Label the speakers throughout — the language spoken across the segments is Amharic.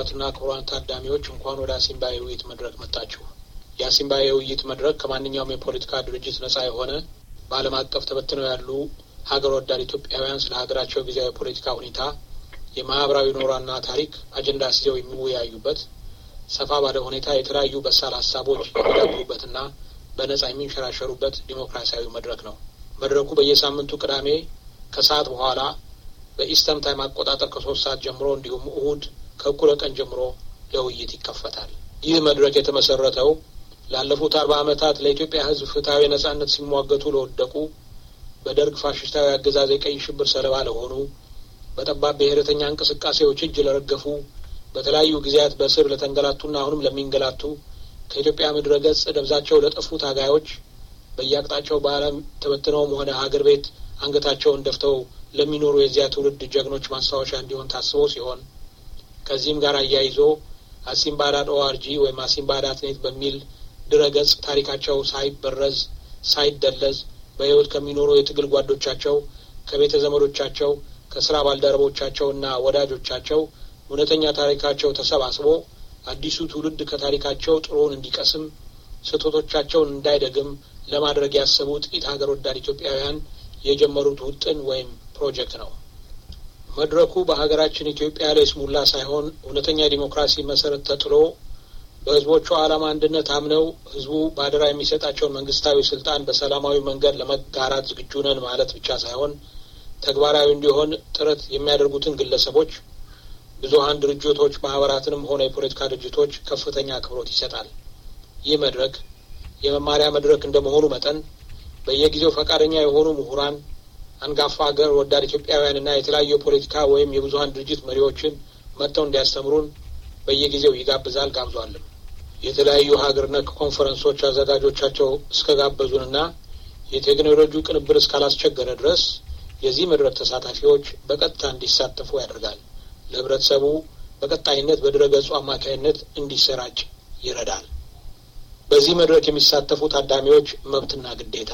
Speaker 1: ክቡራትና ክቡራን ታዳሚዎች እንኳን ወደ አሲምባ የውይይት መድረክ መጣችሁ። የአሲምባ የውይይት መድረክ ከማንኛውም የፖለቲካ ድርጅት ነጻ የሆነ በዓለም አቀፍ ተበትነው ያሉ ሀገር ወዳድ ኢትዮጵያውያን ስለ ሀገራቸው ጊዜያዊ የፖለቲካ ሁኔታ፣ የማህበራዊ ኖሯና ታሪክ አጀንዳ ሲዘው የሚወያዩበት ሰፋ ባለ ሁኔታ የተለያዩ በሳል ሀሳቦች የሚዳብሩበትና በነጻ የሚንሸራሸሩበት ዲሞክራሲያዊ መድረክ ነው። መድረኩ በየሳምንቱ ቅዳሜ ከሰዓት በኋላ በኢስተርን ታይም አቆጣጠር ከሶስት ሰዓት ጀምሮ እንዲሁም እሁድ ከእኩለ ቀን ጀምሮ ለውይይት ይከፈታል። ይህ መድረክ የተመሰረተው ላለፉት አርባ ዓመታት ለኢትዮጵያ ሕዝብ ፍትሐዊ ነጻነት ሲሟገቱ ለወደቁ በደርግ ፋሽስታዊ አገዛዝ የቀይ ሽብር ሰለባ ለሆኑ በጠባብ ብሔረተኛ እንቅስቃሴዎች እጅ ለረገፉ በተለያዩ ጊዜያት በእስር ለተንገላቱና አሁንም ለሚንገላቱ ከኢትዮጵያ ምድረ ገጽ ደብዛቸው ለጠፉ ታጋዮች በየአቅጣጫው በዓለም ተበትነውም ሆነ ሀገር ቤት አንገታቸውን ደፍተው ለሚኖሩ የዚያ ትውልድ ጀግኖች ማስታወሻ እንዲሆን ታስቦ ሲሆን ከዚህም ጋር አያይዞ አሲምባ ዳት ኦአርጂ ወይም አሲምባ ዳት ኔት በሚል ድረ ገጽ ታሪካቸው ሳይበረዝ ሳይደለዝ በሕይወት ከሚኖሩ የትግል ጓዶቻቸው ከቤተ ዘመዶቻቸው ከስራ ባልደረቦቻቸውና ወዳጆቻቸው እውነተኛ ታሪካቸው ተሰባስቦ አዲሱ ትውልድ ከታሪካቸው ጥሩውን እንዲቀስም ስህተቶቻቸውን እንዳይደግም ለማድረግ ያሰቡ ጥቂት ሀገር ወዳድ ኢትዮጵያውያን የጀመሩት ውጥን ወይም ፕሮጀክት ነው። መድረኩ በሀገራችን ኢትዮጵያ ላይ ስሙላ ሳይሆን እውነተኛ ዲሞክራሲ መሰረት ተጥሎ በሕዝቦቹ ዓላማ አንድነት አምነው ሕዝቡ በአደራ የሚሰጣቸውን መንግስታዊ ስልጣን በሰላማዊ መንገድ ለመጋራት ዝግጁ ነን ማለት ብቻ ሳይሆን ተግባራዊ እንዲሆን ጥረት የሚያደርጉትን ግለሰቦች፣ ብዙሀን ድርጅቶች፣ ማህበራትንም ሆነ የፖለቲካ ድርጅቶች ከፍተኛ አክብሮት ይሰጣል። ይህ መድረክ የመማሪያ መድረክ እንደመሆኑ መጠን በየጊዜው ፈቃደኛ የሆኑ ምሁራን፣ አንጋፋ ሀገር ወዳድ ኢትዮጵያውያንና የተለያዩ የፖለቲካ ወይም የብዙሀን ድርጅት መሪዎችን መጥተው እንዲያስተምሩን በየጊዜው ይጋብዛል፣ ጋብዟልም። የተለያዩ ሀገር ነክ ኮንፈረንሶች አዘጋጆቻቸው እስከ ጋበዙንና የቴክኖሎጂ ቅንብር እስካላስቸገረ ድረስ የዚህ መድረክ ተሳታፊዎች በቀጥታ እንዲሳተፉ ያደርጋል። ለህብረተሰቡ በቀጣይነት በድረ ገጹ አማካይነት እንዲሰራጭ ይረዳል። በዚህ መድረክ የሚሳተፉ ታዳሚዎች መብትና ግዴታ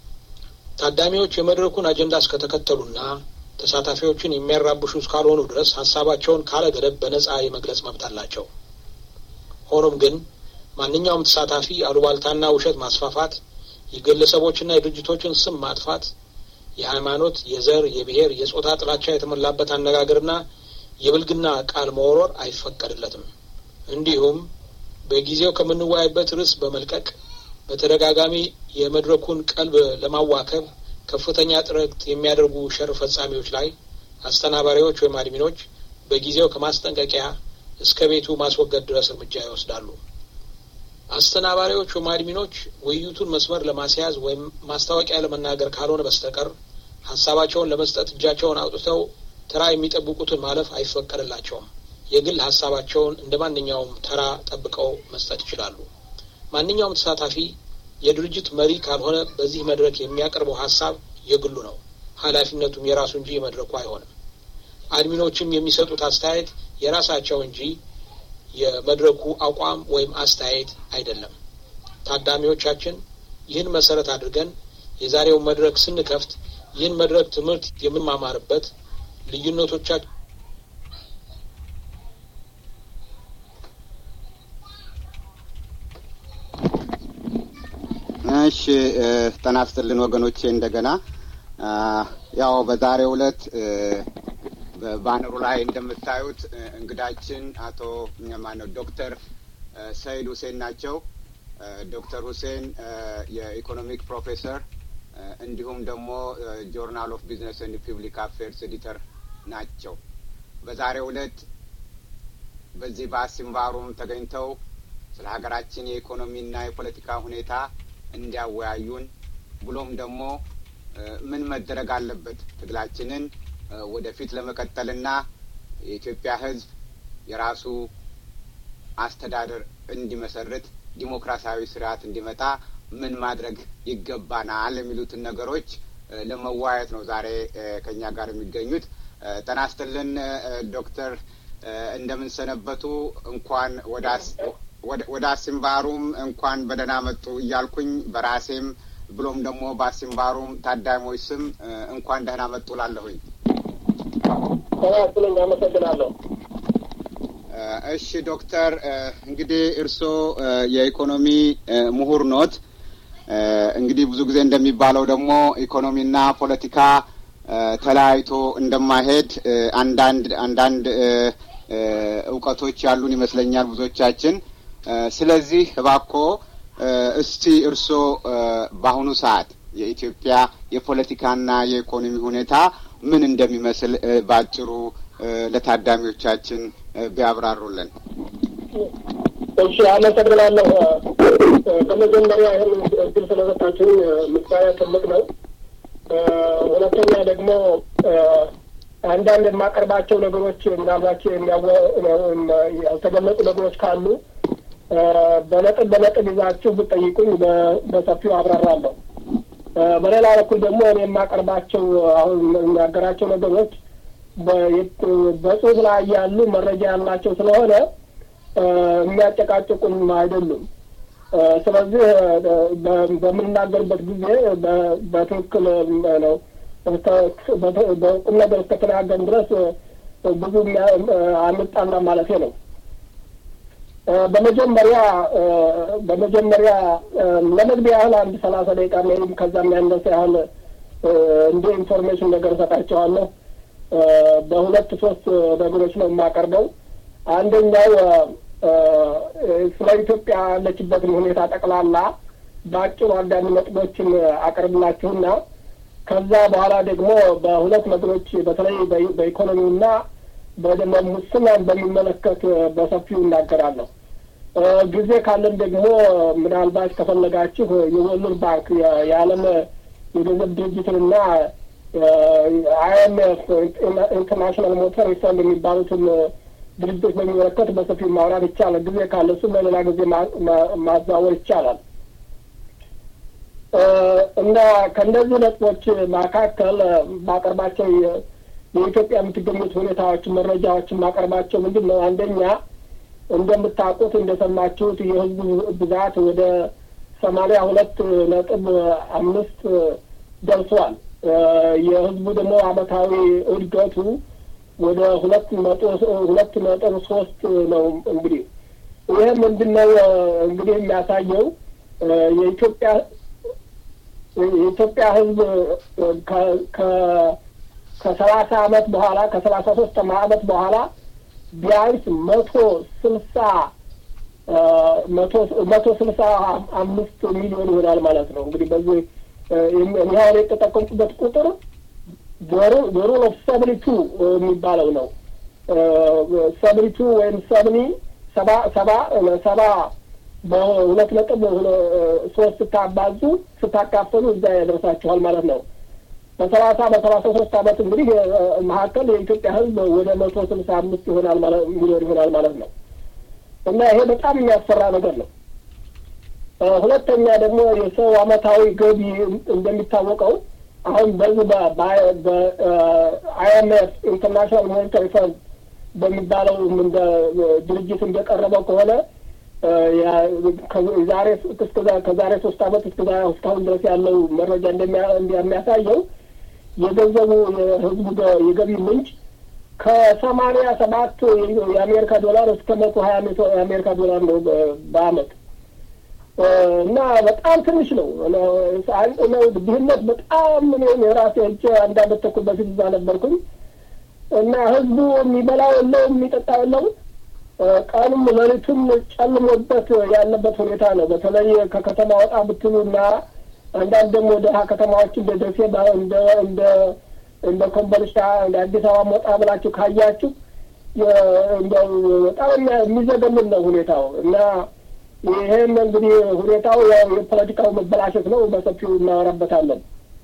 Speaker 1: ታዳሚዎች የመድረኩን አጀንዳ እስከተከተሉና ተሳታፊዎችን የሚያራብሹ እስካልሆኑ ድረስ ሀሳባቸውን ካለ ገደብ በነጻ የመግለጽ መብት አላቸው። ሆኖም ግን ማንኛውም ተሳታፊ አሉባልታና ውሸት ማስፋፋት፣ የግለሰቦችና የድርጅቶችን ስም ማጥፋት፣ የሃይማኖት፣ የዘር፣ የብሔር፣ የጾታ ጥላቻ የተሞላበት አነጋገርና የብልግና ቃል መወርወር አይፈቀድለትም። እንዲሁም በጊዜው ከምንወያይበት ርዕስ በመልቀቅ በተደጋጋሚ የመድረኩን ቀልብ ለማዋከብ ከፍተኛ ጥረት የሚያደርጉ ሸር ፈጻሚዎች ላይ አስተናባሪዎች ወይም አድሚኖች በጊዜው ከማስጠንቀቂያ እስከ ቤቱ ማስወገድ ድረስ እርምጃ ይወስዳሉ። አስተናባሪዎች ወይም አድሚኖች ውይይቱን መስመር ለማስያዝ ወይም ማስታወቂያ ለመናገር ካልሆነ በስተቀር ሀሳባቸውን ለመስጠት እጃቸውን አውጥተው ተራ የሚጠብቁትን ማለፍ አይፈቀድላቸውም። የግል ሀሳባቸውን እንደ ማንኛውም ተራ ጠብቀው መስጠት ይችላሉ። ማንኛውም ተሳታፊ የድርጅት መሪ ካልሆነ በዚህ መድረክ የሚያቀርበው ሀሳብ የግሉ ነው። ኃላፊነቱም የራሱ እንጂ የመድረኩ አይሆንም። አድሚኖችም የሚሰጡት አስተያየት የራሳቸው እንጂ የመድረኩ አቋም ወይም አስተያየት አይደለም። ታዳሚዎቻችን ይህን መሰረት አድርገን የዛሬውን መድረክ ስንከፍት ይህን መድረክ ትምህርት የምንማማርበት ልዩነቶቻችን
Speaker 2: እሺ ጤና ይስጥልን ወገኖቼ። እንደገና ያው በዛሬው ዕለት በባነሩ ላይ እንደምታዩት እንግዳችን አቶ ማነው ዶክተር ሰይድ ሁሴን ናቸው። ዶክተር ሁሴን የኢኮኖሚክ ፕሮፌሰር እንዲሁም ደግሞ ጆርናል ኦፍ ቢዝነስ ኤንድ ፒብሊክ አፌርስ ኤዲተር ናቸው። በዛሬው ዕለት በዚህ በአሲምባሩም ተገኝተው ስለ ሀገራችን የኢኮኖሚና የፖለቲካ ሁኔታ እንዲያወያዩን ብሎም ደግሞ ምን መደረግ አለበት ትግላችንን ወደፊት ለመቀጠልና የኢትዮጵያ ሕዝብ የራሱ አስተዳደር እንዲመሰርት ዲሞክራሲያዊ ስርዓት እንዲመጣ ምን ማድረግ ይገባናል የሚሉትን ነገሮች ለመወያየት ነው ዛሬ ከኛ ጋር የሚገኙት። ጤና ይስጥልን ዶክተር እንደምንሰነበቱ። እንኳን ወደ አሲምባሩም እንኳን በደህና መጡ እያልኩኝ በራሴም ብሎም ደግሞ በአሲምባሩም ታዳሚዎች ስም እንኳን ደህና መጡ ላለሁኝ።
Speaker 1: ጤና ይስጥልኝ። አመሰግናለሁ።
Speaker 2: እሺ ዶክተር እንግዲህ እርስዎ የኢኮኖሚ ምሁር ኖት። እንግዲህ ብዙ ጊዜ እንደሚባለው ደግሞ ኢኮኖሚና ፖለቲካ ተለያይቶ እንደማይሄድ አንዳንድ አንዳንድ እውቀቶች ያሉን ይመስለኛል ብዙዎቻችን። ስለዚህ እባክዎ እስቲ እርስዎ በአሁኑ ሰዓት የኢትዮጵያ የፖለቲካና የኢኮኖሚ ሁኔታ ምን እንደሚመስል በአጭሩ ለታዳሚዎቻችን ቢያብራሩልን።
Speaker 3: እሺ፣ አመሰግናለሁ። በመጀመሪያ ይህን እድል ስለሰጣችሁኝ ምስጋና ትልቅ ነው። ሁለተኛ ደግሞ አንዳንድ የማቀርባቸው ነገሮች ምናልባት ያልተገለጹ ነገሮች ካሉ በነጥብ በነጥብ ይዛችሁ ብጠይቁኝ በሰፊው አብራራለሁ። በሌላ በኩል ደግሞ እኔ የማቀርባቸው አሁን የሚናገራቸው ነገሮች በጽሁፍ ላይ ያሉ መረጃ ያላቸው ስለሆነ የሚያጨቃጭቁም አይደሉም። ስለዚህ በምናገርበት ጊዜ በትክክል ነው በቁም ነገር እስከተናገርን ድረስ ብዙ አንጣላ ማለት ነው። በመጀመሪያ በመጀመሪያ ለመግቢያ ያህል አንድ ሰላሳ ደቂቃ ወይም ከዛ የሚያነሰ ያህል እንደ ኢንፎርሜሽን ነገር እሰጣቸዋለሁ። በሁለት ሶስት ነገሮች ነው የማቀርበው። አንደኛው ስለ ኢትዮጵያ ያለችበትን ሁኔታ ጠቅላላ በአጭሩ አንዳንድ ነጥቦችን አቀርብላችሁና ከዛ በኋላ ደግሞ በሁለት ነገሮች በተለይ በኢኮኖሚውና በደሞ ሙስናን በሚመለከት በሰፊው እናገራለሁ። ጊዜ ካለን ደግሞ ምናልባት ከፈለጋችሁ የወርልድ ባንክ የዓለም የገንዘብ ድርጅትንና አይኤምኤፍ ኢንተርናሽናል ሞተር ፈንድ የሚባሉትን ድርጅቶች በሚመለከት በሰፊው ማውራት ይቻላል። ጊዜ ካለ እሱም ለሌላ ጊዜ ማዛወር ይቻላል እና ከእነዚህ ነጥቦች መካከል ማቀርባቸው የኢትዮጵያ የምትገኙት ሁኔታዎች መረጃዎችን ማቀርባቸው ምንድን ነው? አንደኛ እንደምታውቁት እንደሰማችሁት የህዝቡ ብዛት ወደ ሰማንያ ሁለት ነጥብ አምስት ደርሷል። የህዝቡ ደግሞ አመታዊ እድገቱ ወደ ሁለት ነጥብ ሁለት ነጥብ ሶስት ነው። እንግዲህ ይህ ምንድን ነው እንግዲህ የሚያሳየው የኢትዮጵያ የኢትዮጵያ ህዝብ ከሰላሳ አመት በኋላ ከሰላሳ ሶስት አመት በኋላ ቢያንስ መቶ ስልሳ መቶ ስልሳ አምስት ሚሊዮን ይሆናል ማለት ነው። እንግዲህ በዚህ ይኸውን የተጠቀምኩበት ቁጥር ዞሮ ኦፍ ሰብኒ ቱ የሚባለው ነው። ሰብኒ ቱ ወይም ሰብኒ ሰባ ሰባ ሰባ በሁለት ነጥብ ሶስት ስታባዙ ስታካፈሉ እዛ ያደርሳችኋል ማለት ነው። በሰላሳ በሰላሳ ሶስት አመት እንግዲህ መካከል የኢትዮጵያ ህዝብ ወደ መቶ ስልሳ አምስት ይሆናል ማለት ሚሊዮን ይሆናል ማለት ነው እና ይሄ በጣም የሚያስፈራ ነገር ነው። ሁለተኛ ደግሞ የሰው አመታዊ ገቢ እንደሚታወቀው አሁን በዚህ በአይኤምኤፍ ኢንተርናሽናል ሞኔታሪ ፈንድ በሚባለው ድርጅት እንደቀረበው ከሆነ ዛሬ ከዛሬ ሶስት አመት እስከ እስካሁን ድረስ ያለው መረጃ እንደሚያሳየው የገንዘቡ የህዝቡ የገቢ ምንጭ ከሰማንያ ሰባት የአሜሪካ ዶላር እስከ መቶ ሀያ የአሜሪካ ዶላር ነው በአመት እና በጣም ትንሽ ነው። ድህነት በጣም እኔም የራሴ እጅ አንድ አመት ተኩል በፊት እዛ ነበርኩኝ እና ህዝቡ የሚበላው የለውም፣ የሚጠጣው የለውም። ቀኑም ሌሊቱም ጨልሞበት ያለበት ሁኔታ ነው። በተለይ ከከተማ ወጣ ብትሉ እና አንዳንድ ደግሞ ደሀ ከተማዎች እንደ ደሴ እንደ እንደ እንደ ኮምቦልቻ እንደ አዲስ አበባ ወጣ ብላችሁ ካያችሁ እንደው በጣም የሚዘገምን ነው ሁኔታው እና ይህም እንግዲህ ሁኔታው የፖለቲካው መበላሸት ነው። በሰፊው እናወራበታለን።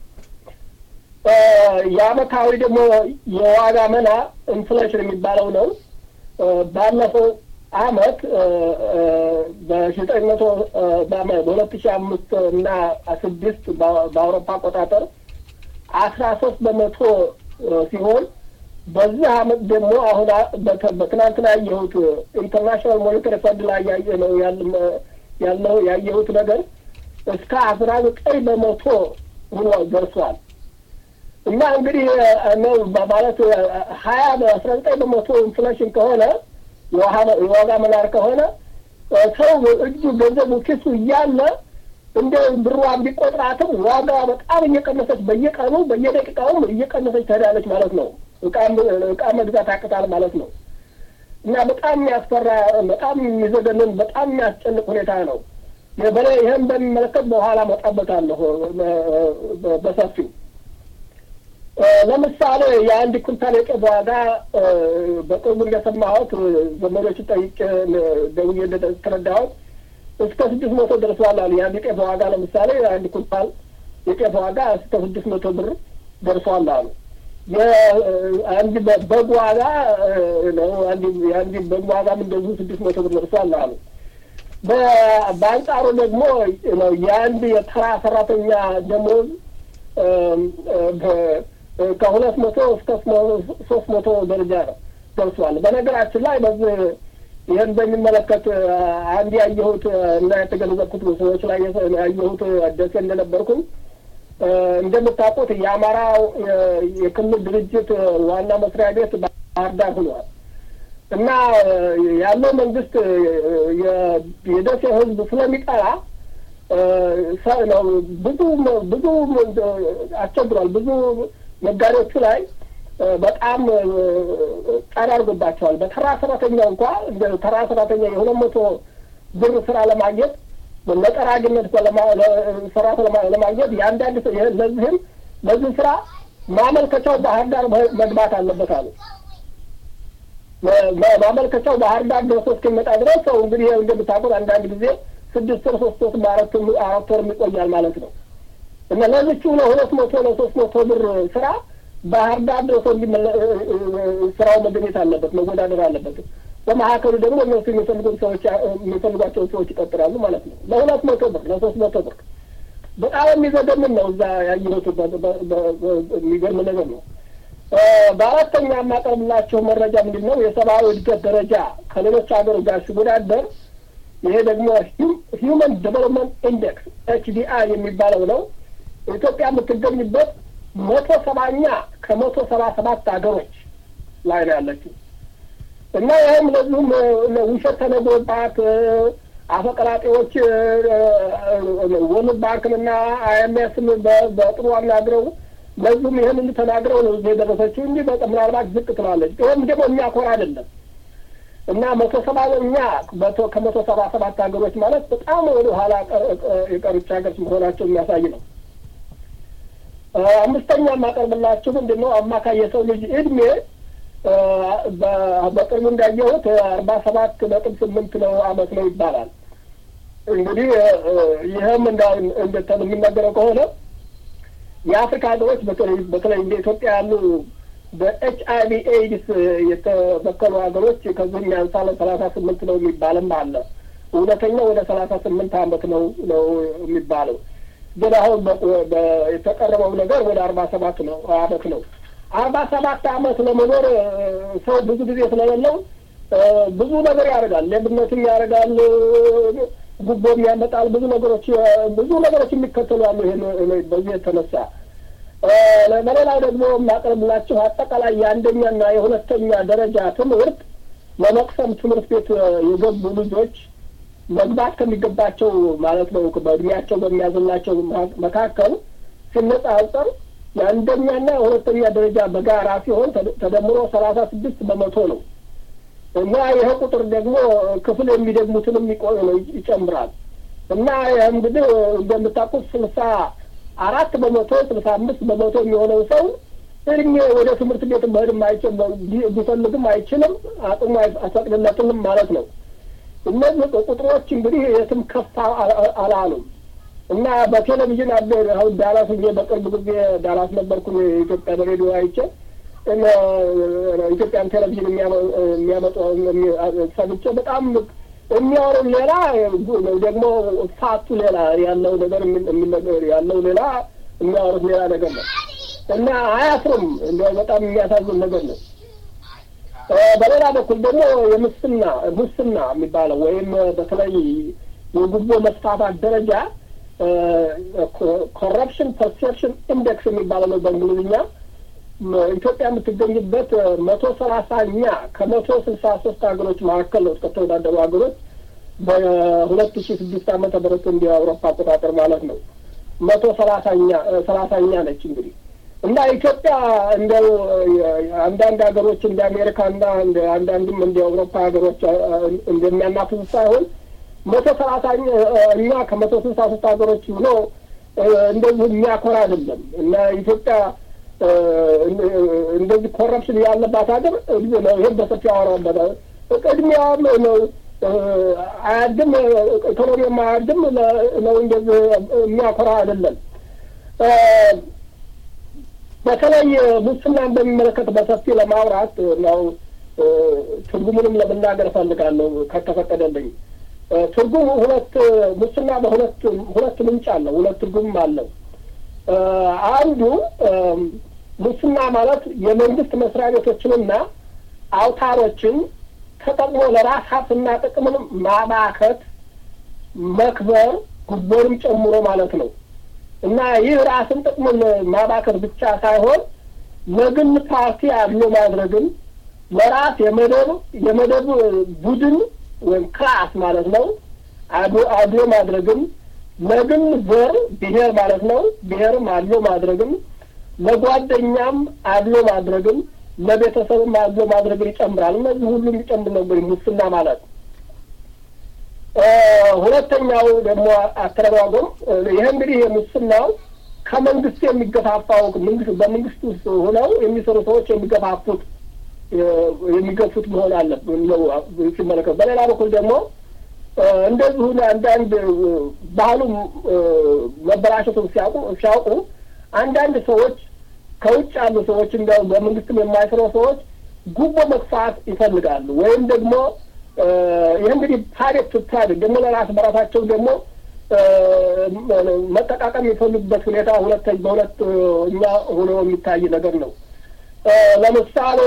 Speaker 3: የአመታዊ ደግሞ የዋጋ መና ኢንፍሌሽን የሚባለው ነው። ባለፈው አመት በሺ ዘጠኝ መቶ በሁለት ሺ አምስት እና ስድስት በአውሮፓ አቆጣጠር አስራ ሶስት በመቶ ሲሆን በዚህ አመት ደግሞ አሁን በትናንትና ያየሁት ኢንተርናሽናል ሞኔታሪ ፈንድ ላይ ያየ ነው ያለው ያየሁት ነገር እስከ አስራ ዘጠኝ በመቶ ሆኖ ደርሷል። እና እንግዲህ ነው ማለት ሀያ በአስራ ዘጠኝ በመቶ ኢንፍሌሽን ከሆነ የዋጋ መናር ከሆነ ሰው እጁ ገንዘቡ ኪሱ እያለ እንደ ብሯ ቢቆጥራትም ዋጋ በጣም እየቀነሰች በየቀኑ በየደቂቃውም እየቀነሰች ትሄዳለች ማለት ነው። እቃ መግዛት አቅታል ማለት ነው። እና በጣም የሚያስፈራ በጣም የሚዘገንን በጣም የሚያስጨንቅ ሁኔታ ነው። በላይ ይህን በሚመለከት በኋላ መጣበታለሁ በሰፊው። ለምሳሌ የአንድ ኩንታል የጤፍ ዋጋ በቅርቡ እንደሰማሁት ዘመዶች ጠይቄ ደውዬ እንደተረዳሁት እስከ ስድስት መቶ ደርሷል አሉ። የአንድ ጤፍ ዋጋ ለምሳሌ የአንድ ኩንታል የጤፍ ዋጋ እስከ ስድስት መቶ ብር ደርሷል አሉ። የአንድ በግ ዋጋ ነው የአንድ በግ ዋጋም እንደዚሁ ስድስት መቶ ብር ደርሷል አሉ። በአንጻሩ ደግሞ የአንድ የተራ ሰራተኛ ደሞዝ ከሁለት መቶ እስከ ሶስት መቶ ደረጃ ነው ደርሷል። በነገራችን ላይ በዚህ ይህን በሚመለከት አንድ ያየሁት እና የተገነዘብኩት ሰዎች ላይ ያየሁት ደሴ እንደነበርኩም እንደምታውቁት የአማራ የክልል ድርጅት ዋና መስሪያ ቤት ባህር ዳር ሆኗል እና ያለው መንግስት የደሴ ሕዝብ ስለሚጠላ ነው ብዙ ብዙ አስቸግሯል። ብዙ ነጋዴዎቹ ነጋዴዎቹ ላይ በጣም ጫና አድርጎባቸዋል። በተራ ሰራተኛ እንኳ ተራ ሰራተኛ የሁለት መቶ ብር ስራ ለማግኘት ለጠራጊነት ስራ ለማግኘት የአንዳንድ ለዚህም ለዚህ ስራ ማመልከቻው ባህር ዳር መግባት አለበት አሉ። ማመልከቻው ባህር ዳር ደርሶ እስኪመጣ ድረስ ሰው እንግዲህ እንደምታውቁት አንዳንድ ጊዜ ስድስት ወር ሶስት ወር በአራት አራት ወር ይቆያል ማለት ነው እና ለዚቹ ለሁለት መቶ ለሶስት መቶ ብር ስራ ባህር ዳር ደርሶ ስራው መገኘት አለበት፣ መወዳደር አለበት። በመካከሉ ደግሞ እነሱ የሚፈልጉት ሰዎች የሚፈልጓቸውን ሰዎች ይቀጥራሉ ማለት ነው። ለሁለት መቶ ብር ለሶስት መቶ ብር በጣም የሚዘገምን ነው። እዛ ያየሁት የሚገርም ነገር ነው። በአራተኛ የማቀርብላቸው መረጃ ምንድን ነው? የሰብአዊ እድገት ደረጃ ከሌሎች ሀገሮች ጋር ሲወዳደር ይሄ ደግሞ ሂውመን ዴቨሎፕመንት ኢንዴክስ ኤችዲአይ የሚባለው ነው። ኢትዮጵያ የምትገኝበት መቶ ሰባኛ ከመቶ ሰባ ሰባት ሀገሮች ላይ ነው ያለችው እና ይህም ለዚሁም ውሸት ተነግሮባት አፈቀላጤዎች ወርልድ ባንክንና አይኤምኤስን በጥሩ አናግረው ለዚሁም ይህን ተናግረው ነው እዚህ የደረሰችው እንጂ ምናልባት ዝቅ ትላለች። ይህም ደግሞ የሚያኮራ አይደለም እና መቶ ሰባኛ ከመቶ ሰባ ሰባት ሀገሮች ማለት በጣም ወደ ኋላ የቀሩች ሀገር መሆናቸው የሚያሳይ ነው። አምስተኛ የማቀርብላችሁ ምንድን ነው አማካይ የሰው ልጅ እድሜ በቅርቡ እንዳየሁት አርባ ሰባት ነጥብ ስምንት ነው አመት ነው ይባላል። እንግዲህ ይህም የሚነገረው ከሆነ የአፍሪካ ሀገሮች በተለይ እንደ ኢትዮጵያ ያሉ በኤች አይ ቪ ኤድስ የተበከሉ ሀገሮች ከዚህም ያንሳለ ሰላሳ ስምንት ነው የሚባልም አለ። እውነተኛው ወደ ሰላሳ ስምንት አመት ነው ነው የሚባለው ግን አሁን የተቀረበው ነገር ወደ አርባ ሰባት ነው አመት ነው። አርባ ሰባት አመት ለመኖር ሰው ብዙ ጊዜ ስለሌለው ብዙ ነገር ያደርጋል። ሌብነትም ያደርጋል፣ ጉቦም ያመጣል። ብዙ ነገሮች ብዙ ነገሮች የሚከተሉ አሉ። ይሄን በዚህ የተነሳ በሌላው ደግሞ የማቀርብላችሁ አጠቃላይ የአንደኛና የሁለተኛ ደረጃ ትምህርት ለመቅሰም ትምህርት ቤት የገቡ ልጆች መግባት ከሚገባቸው ማለት ነው በእድሜያቸው በሚያዝላቸው መካከል ሲነጻጸር የአንደኛና የሁለተኛ ደረጃ በጋራ ሲሆን ተደምሮ ሰላሳ ስድስት በመቶ ነው እና ይህ ቁጥር ደግሞ ክፍል የሚደግሙትንም ይጨምራል እና ይህ እንግዲህ እንደምታውቁት ስልሳ አራት በመቶ ስልሳ አምስት በመቶ የሚሆነው ሰው እድሜ ወደ ትምህርት ቤት መሄድም አይችል ቢፈልግም አይችልም፣ አቅሙ አይፈቅድለትም ማለት ነው። እነዚህ ቁጥሮች እንግዲህ የትም ከፍ አላሉም እና በቴሌቪዥን አለ አሁን ዳላስ ጊዜ በቅርብ ጊዜ ዳላስ ነበርኩ የኢትዮጵያ በሬዲዮ አይቼ ኢትዮጵያን ቴሌቪዥን የሚያመጡ ሰምቼ በጣም የሚያወሩ ሌላ ደግሞ ፋቱ ሌላ ያለው ነገር ያለው ሌላ የሚያወሩት ሌላ ነገር ነው እና አያፍሩም። እንደ በጣም የሚያሳዝን ነገር ነው። በሌላ በኩል ደግሞ የሙስና ሙስና የሚባለው ወይም በተለይ የጉቦ መስፋፋት ደረጃ ኮረፕሽን ፐርሴፕሽን ኢንዴክስ የሚባለው ነው በእንግሊዝኛ። ኢትዮጵያ የምትገኝበት መቶ ሰላሳኛ ከመቶ ስልሳ ሶስት ሀገሮች መካከል ነው ከተወዳደሩ ሀገሮች በሁለት ሺ ስድስት ዓመተ ምህረት እንዲ አውሮፓ አቆጣጠር ማለት ነው። መቶ ሰላሳኛ ሰላሳኛ ነች እንግዲህ እና ኢትዮጵያ እንደው አንዳንድ ሀገሮች እንደ አሜሪካና እንደ አንዳንድም እንደ አውሮፓ ሀገሮች እንደሚያናፍሱ ሳይሆን መቶ ሰላሳኛ እኛ ከመቶ ስልሳ ሶስት ሀገሮች ሆኖ እንደዚህ የሚያኮራ አይደለም እና ኢትዮጵያ እንደዚህ ኮረፕሽን ያለባት ሀገር ነው። ይህም በሰፊው አወራበታል። ቅድሚያም ነው አያድም ኢኮኖሚም አያድም ነው። እንደዚህ የሚያኮራ አይደለም። በተለይ ሙስናን በሚመለከት በሰፊ ለማውራት ነው። ትርጉሙንም ለመናገር እፈልጋለሁ ከተፈቀደልኝ። ትርጉሙ ሁለት ሙስና በሁለት ሁለት ምንጭ አለው። ሁለት ትርጉምም አለው። አንዱ ሙስና ማለት የመንግስት መስሪያ ቤቶችንና አውታሮችን ተጠቅሞ ለራስ ሀብትና ጥቅምን ማባከት፣ መክበር፣ ጉቦንም ጨምሮ ማለት ነው እና ይህ ራስን ጥቅምን ማባከት ብቻ ሳይሆን ለግል ፓርቲ አድሎ ማድረግን ለራስ የመደብ የመደብ ቡድን ወይም ክላስ ማለት ነው አድሎ ማድረግን ለግል ዘር ብሔር ማለት ነው ብሔርም አድሎ ማድረግን ለጓደኛም አድሎ ማድረግን ለቤተሰብም አድሎ ማድረግን ይጨምራል። እነዚህ ሁሉ የሚጨምር ነው እንግዲህ ሙስና ማለት። ሁለተኛው ደግሞ አተረጓጎም ይህ እንግዲህ የሙስናው ከመንግስት የሚገፋፋው በመንግስት ውስጥ ሆነው የሚሰሩ ሰዎች የሚገፋፉት የሚገፉት መሆን አለብን ነው ሲመለከት። በሌላ በኩል ደግሞ እንደዚሁ አንዳንድ ባህሉ መበላሸቱን ሲያውቁ ሲያውቁ አንዳንድ ሰዎች ከውጭ ያሉ ሰዎች እንደ በመንግስትም የማይሰሩ ሰዎች ጉቦ መግፋት ይፈልጋሉ። ወይም ደግሞ ይህ እንግዲህ ፓሬት ቱታድ ደግሞ ለራስ በራሳቸው ደግሞ መጠቃቀም የሚፈልጉበት ሁኔታ ሁለት በሁለት እኛ ሆኖ የሚታይ ነገር ነው። ለምሳሌ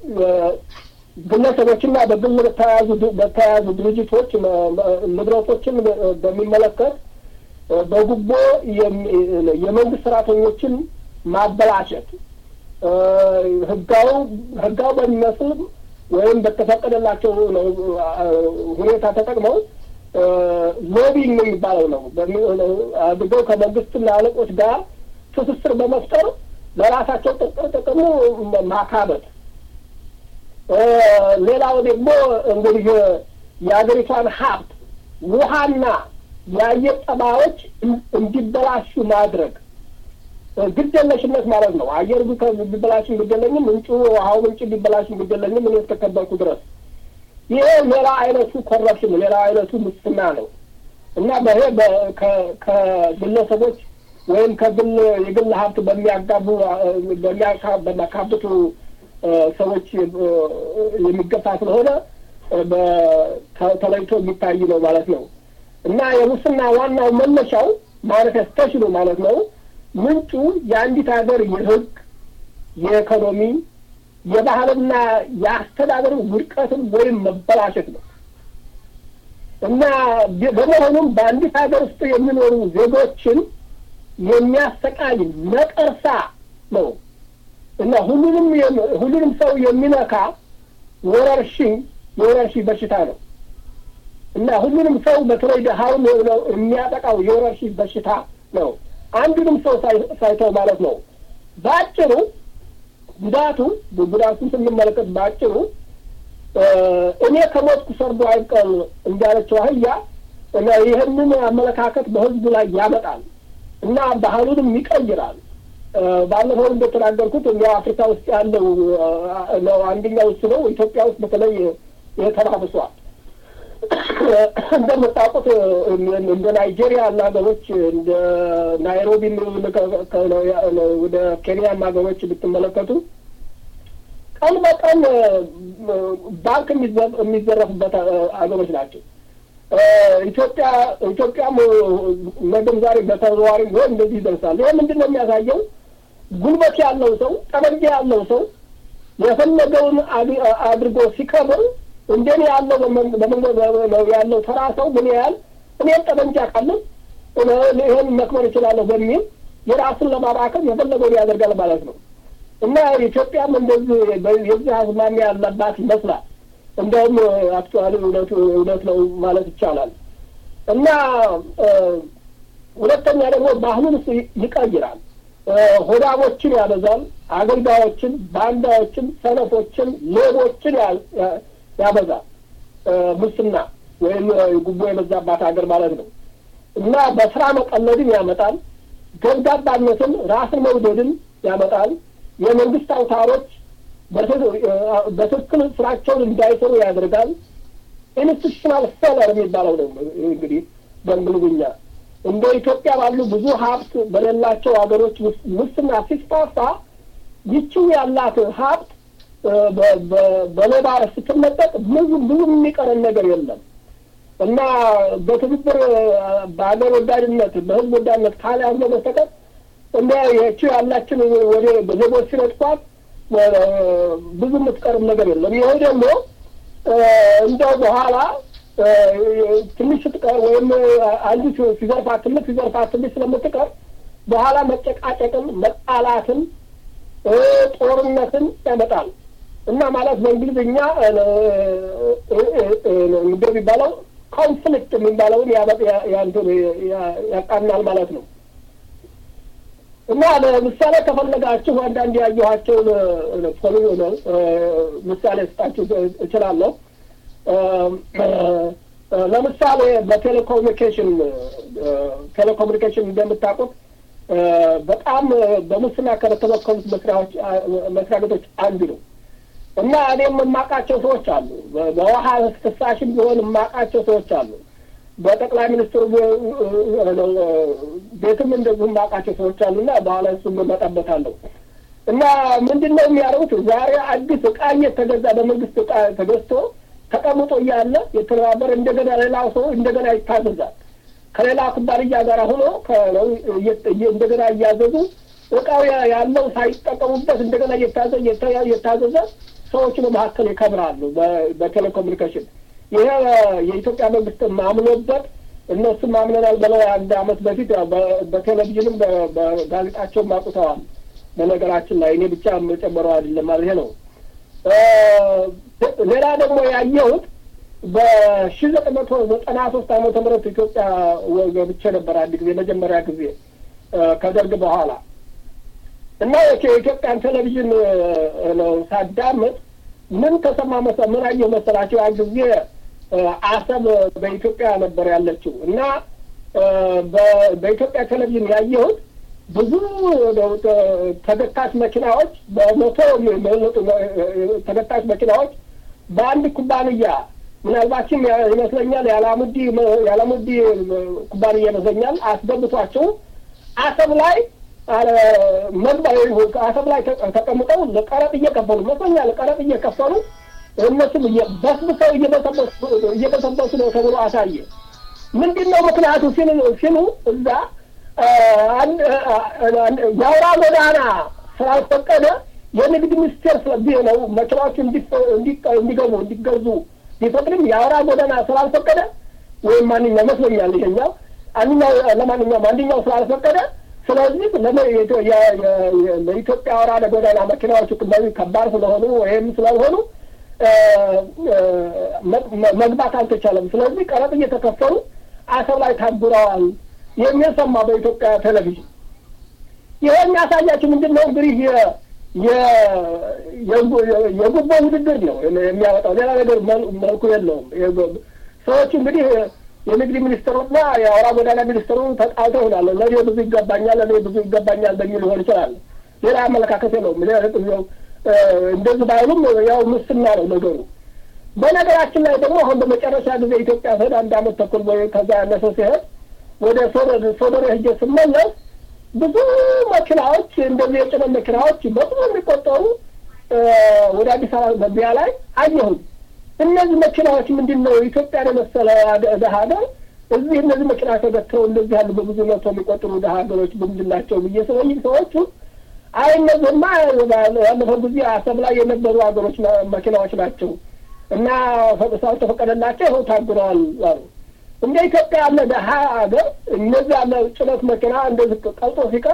Speaker 3: ግለሰቦችና በግል በተያያዙ በተያያዙ ድርጅቶች ንብረቶችን በሚመለከት በጉቦ የመንግስት ሰራተኞችን ማበላሸት ህጋው ህጋው በሚመስል ወይም በተፈቀደላቸው ሁኔታ ተጠቅመው ሎቢንግ የሚባለው ነው አድርገው ከመንግስትና አለቆች ጋር ትስስር በመፍጠር ለራሳቸው ጥቅሙ ማካበት። ሌላው ደግሞ እንግዲህ የሀገሪቷን ሀብት ውሃና የአየር ጠባዮች እንዲበላሹ ማድረግ ግደለሽነት ማለት ነው። አየር ቢበላሽ ግደለኝም፣ ምንጩ ውሃው ምንጭ ቢበላሽ ግደለኝም እኔ እስከከበርኩ ድረስ ይሄ ሌላ አይነቱ ኮረፕሽን ሌላ አይነቱ ሙስና ነው እና በይሄ ከግለሰቦች ወይም ከግል የግል ሀብት በሚያጋቡ በሚያካብቱ ሰዎች የሚገፋ ስለሆነ ተለይቶ የሚታይ ነው ማለት ነው እና የሙስና ዋናው መነሻው ማኒፌስቴሽኑ ማለት ነው ምንጩ የአንዲት ሀገር የህግ፣ የኢኮኖሚ፣ የባህልና የአስተዳደር ውድቀትን ወይም መበላሸት ነው እና በመሆኑም በአንዲት ሀገር ውስጥ የሚኖሩ ዜጎችን የሚያሰቃይ ነቀርሳ ነው እና ሁሉንም ሁሉንም ሰው የሚነካ ወረርሽኝ የወረርሽኝ በሽታ ነው እና ሁሉንም ሰው በተለይ ድሀውን የሚያጠቃው የወረርሽኝ በሽታ ነው። አንዱንም ሰው ሳይተው ማለት ነው። በአጭሩ ጉዳቱ ጉዳቱን ስንመለከት በአጭሩ እኔ ከሞትኩ ሰርዶ አይቀር እንዳለችው አህያ ይህንን አመለካከት በህዝቡ ላይ ያመጣል እና ባህሉንም ይቀይራል። ባለፈው እንደተናገርኩት እኛ አፍሪካ ውስጥ ያለው ነው አንደኛው እሱ ነው። ኢትዮጵያ ውስጥ በተለይ ተባብሷል። እንደምታውቁት እንደ ናይጄሪያ ያሉ ሀገሮች እንደ ናይሮቢ ወደ ኬንያም ሀገሮች ብትመለከቱ ቀን በቀን ባንክ የሚዘረፍበት ሀገሮች ናቸው። ኢትዮጵያ ኢትዮጵያም ነገም ዛሬ በተዘዋዋሪ ቢሆን እንደዚህ ይደርሳል። ይህ ምንድን ነው የሚያሳየው? ጉልበት ያለው ሰው ጠመንጃ ያለው ሰው የፈለገውን አድርጎ ሲከብር እንደኔ ያለው በመንገድ ያለው ተራ ሰው ምን ያህል እኔም ጠመንጃ ካለን ይህን መክበር እችላለሁ በሚል የራሱን ለማባከን የፈለገውን ያደርጋል ማለት ነው እና ኢትዮጵያም እንደዚህ የዚህ አዝማሚያ ያለባት ይመስላል። እንደውም አክቹዋሊ እውነቱ እውነት ነው ማለት ይቻላል። እና ሁለተኛ ደግሞ ባህሉን ይቀይራል። ሆዳሞችን ያበዛል። አገልጋዮችን፣ ባንዳዎችን፣ ሰነፎችን፣ ሌቦችን ያበዛል። ሙስና ወይም ጉቦ የበዛባት ሀገር ማለት ነው። እና በስራ መቀለድን ያመጣል። ገብጋባነትን፣ ራስን መውደድን ያመጣል። የመንግስት አውታሮች በትክክል ስራቸውን እንዳይሰሩ ያደርጋል። ኢንስቲቱሽናል ፌለር የሚባለው ነው እንግዲህ በእንግሊዝኛ እንደ ኢትዮጵያ ባሉ ብዙ ሀብት በሌላቸው ሀገሮች ውስጥ ሙስና ሲስፋፋ ይችው ያላት ሀብት በሌባ ስትነጠቅ ብዙ ብዙ የሚቀረን ነገር የለም እና በትብብር በሀገር ወዳድነት በህዝብ ወዳድነት ካልያዝነው በስተቀር እንደ ይህችው ያላችን ወደ ዜጎች ሲነጥቋት ብዙ የምትቀርም ነገር የለም። ይሄ ደግሞ እንደው በኋላ ትንሽ ስትቀር ወይም አንዱ ሲዘርፋት ትንሽ ሲዘርፋት ትንሽ ስለምትቀር በኋላ መጨቃጨቅን፣ መጣላትን፣ ጦርነትን ያመጣል እና ማለት በእንግሊዝኛ ምንድን የሚባለው ኮንፍሊክት የሚባለውን ያቃናል ማለት ነው። እና ለምሳሌ ከፈለጋችሁ አንዳንድ ያየኋቸውን ፖሊ ምሳሌ ስጣችሁ እችላለሁ። ለምሳሌ በቴሌኮሙኒኬሽን ቴሌኮሙኒኬሽን እንደምታውቁት በጣም በሙስና ከተበከሉት መስሪያ ቤቶች አንዱ ነው እና እኔም የማውቃቸው ሰዎች አሉ። በውሃ ፍሳሽም ቢሆን የማውቃቸው ሰዎች አሉ። በጠቅላይ ሚኒስትሩ ቤትም እንደዚሁ የማውቃቸው ሰዎች አሉ እና በኋላ እሱ እመጣበታለሁ። እና ምንድን ነው የሚያደርጉት? ዛሬ አዲስ እቃ እየተገዛ በመንግስት እቃ ተገዝቶ ተቀምጦ እያለ የተባበረ እንደገና ሌላው ሰው እንደገና ይታዘዛል። ከሌላ ኩባንያ ጋር ሆኖ እንደገና እያዘዙ እቃው ያለው ሳይጠቀሙበት እንደገና እየታዘዘ ሰዎች በመካከል ይከብራሉ። በቴሌኮሙኒኬሽን ይሄ የኢትዮጵያ መንግስት ማምኖበት እነሱም ማምነናል ብለው አንድ አመት በፊት በቴሌቪዥንም በጋዜጣቸውም አውጥተዋል። በነገራችን ላይ እኔ ብቻ የምጨምረው አይደለም ማለት ነው። ሌላ ደግሞ ያየሁት በሺ ዘጠኝ መቶ ዘጠና ሶስት ዓመተ ምህረት ኢትዮጵያ ገብቼ ነበር አንድ ጊዜ መጀመሪያ ጊዜ ከደርግ በኋላ እና የኢትዮጵያን ቴሌቪዥን ነው ሳዳምጥ ምን ተሰማ መሰ ምን አየሁ መሰላቸው? ያን ጊዜ አሰብ በኢትዮጵያ ነበር ያለችው እና በኢትዮጵያ ቴሌቪዥን ያየሁት ብዙ ተገታች መኪናዎች በመቶ የሚበለጡ ተገታች መኪናዎች በአንድ ኩባንያ ምናልባችም ይመስለኛል የአላሙዲ የአላሙዲ ኩባንያ ይመስለኛል አስገብቷቸው አሰብ ላይ አሰብ ላይ ተቀምጠው ለቀረጥ እየከፈሉ ይመስለኛል ቀረጥ እየከፈሉ እነሱም በስብሰው እየበሰበሱ ነው ተብሎ አሳየ። ምንድን ነው ምክንያቱ ሲሉ እዛ የአውራ ጎዳና ስላልፈቀደ የንግድ ሚኒስቴር ነው መኪናዎች እንዲገቡ እንዲገዙ ቢፈቅድም የአውራ ጎዳና ስላልፈቀደ ወይም ማንኛው ይመስለኛል ይሄኛው አንኛው ለማንኛውም አንደኛው ስላልፈቀደ ስለዚህ ለኢትዮጵያ አውራ ጎዳና መኪናዎች በዚህ ከባድ ስለሆኑ ወይም ስላልሆኑ መግባት አልተቻለም። ስለዚህ ቀረጥ እየተከፈሉ አሰብ ላይ ታጉረዋል የሚል ሰማ በኢትዮጵያ ቴሌቪዥን። ይሄ የሚያሳያችሁ ምንድን ነው እንግዲህ የጉቦ ውድድር ነው የሚያወጣው። ሌላ ነገር መልኩ የለውም። ሰዎቹ እንግዲህ የንግድ ሚኒስትሩና የአውራ ጎዳና ሚኒስትሩ ተጣልተው ይሆናል። ለእኔ ብዙ ይገባኛል፣ ለእኔ ብዙ ይገባኛል በሚል ሊሆን ይችላል። ሌላ አመለካከት የለውም። እንደዚህ ባይሉም ያው ሙስና ነው ነገሩ። በነገራችን ላይ ደግሞ አሁን በመጨረሻ ጊዜ ኢትዮጵያ ስሄድ አንድ አመት ተኩል ወይ ከዛ ያነሰ ሲሄድ ወደ ሶዶሬ ሄጄ ስመለስ ብዙ መኪናዎች እንደዚህ የጭነት መኪናዎች በብዙ የሚቆጠሩ ወደ አዲስ አበባ መግቢያ ላይ አየሁኝ። እነዚህ መኪናዎች ምንድን ነው ኢትዮጵያን የመሰለ ደሀ ሀገር እዚህ እነዚህ መኪና ተገትረው እንደዚህ ያሉ በብዙ መቶ የሚቆጥሩ ደሀ ሀገሮች ምንድን ናቸው ብዬ ስለይም ሰዎቹ አይ እነዚህማ ያለፈው ጊዜ አሰብ ላይ የነበሩ ሀገሮች መኪናዎች ናቸው እና ስላልተፈቀደላቸው ይኸው ታግረዋል አሉ። እንደ ኢትዮጵያ ያለ ደሀ ሀገር እነዚህ ያለ ጭነት መኪና እንደዚህ ቀልጦ ሲቀር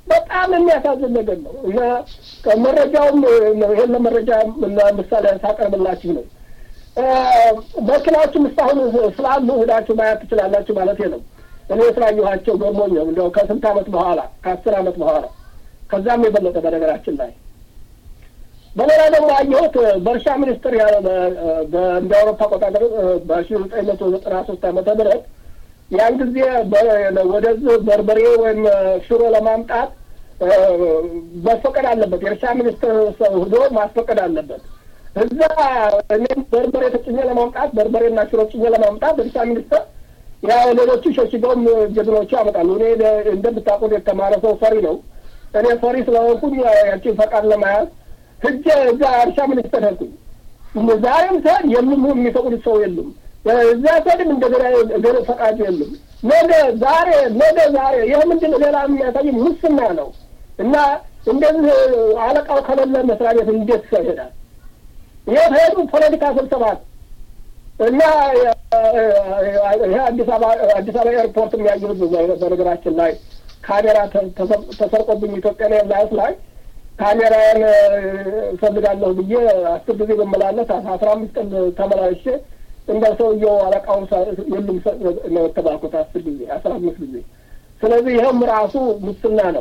Speaker 3: በጣም የሚያሳዝን ነገር ነው እና መረጃውም ይህን ለመረጃ ምሳሌ ሳቀርብላችሁ ነው። መኪናዎችም እስካሁን ስላሉ ሄዳችሁ ማየት ትችላላችሁ ማለት ነው። እኔ ስላየኋቸው ገርሞኝ ነው እንዲያው ከስንት ዓመት በኋላ ከአስር ዓመት በኋላ ከዛም የበለጠ በነገራችን ላይ በሌላ ደግሞ ያየሁት በእርሻ ሚኒስትር እንደ አውሮፓ አቆጣጠር በሺ ዘጠኝ መቶ ዘጠና ሶስት ዓመተ ምህረት ያን ጊዜ ወደዚህ በርበሬ ወይም ሽሮ ለማምጣት መፈቀድ አለበት። የእርሻ ሚኒስትር ሰው ሂዶ ማስፈቀድ አለበት። እዛ እኔም በርበሬ ተጭኜ ለማምጣት በርበሬና ሽሮ ጭኜ ለማምጣት እርሻ ሚኒስትር ያው ሌሎቹ ሸሽገውም ጀግኖቹ ያመጣሉ። እኔ እንደምታውቁት የተማረ ሰው ፈሪ ነው። እኔ ፈሪ ስለሆንኩኝ ያችን ፈቃድ ለመያዝ ህጀ እዛ እርሻ ሚኒስትር ሄድኩኝ። ዛሬም ሰድ የምም የሚፈቅዱት ሰው የሉም። እዛ ሰድም እንደገና ገለ ፈቃድ የሉም። ነገ ዛሬ ነገ ዛሬ ይህ ምንድን ነው? ሌላ የሚያሳይ ሙስና ነው እና እንደዚህ አለቃው ከሌለ መስሪያ ቤት እንዴት ሰው ይሄዳል? ይህ ሄዱ ፖለቲካ ስብሰባት እና ይሄ አዲስ አበባ አዲስ አበባ ኤርፖርት የሚያየሁት በነገራችን ላይ ካሜራ ተሰርቆብኝ ኢትዮጵያ ኤርላይንስ ላይ ካሜራዬን እፈልጋለሁ ብዬ አስር ጊዜ በመላለስ አስራ አምስት ቀን ተመላልሼ እንደ ሰውየው አለቃውን የሉም ነው የተባልኩት አስር ጊዜ አስራ አምስት ጊዜ። ስለዚህ ይህም ራሱ ሙስና ነው።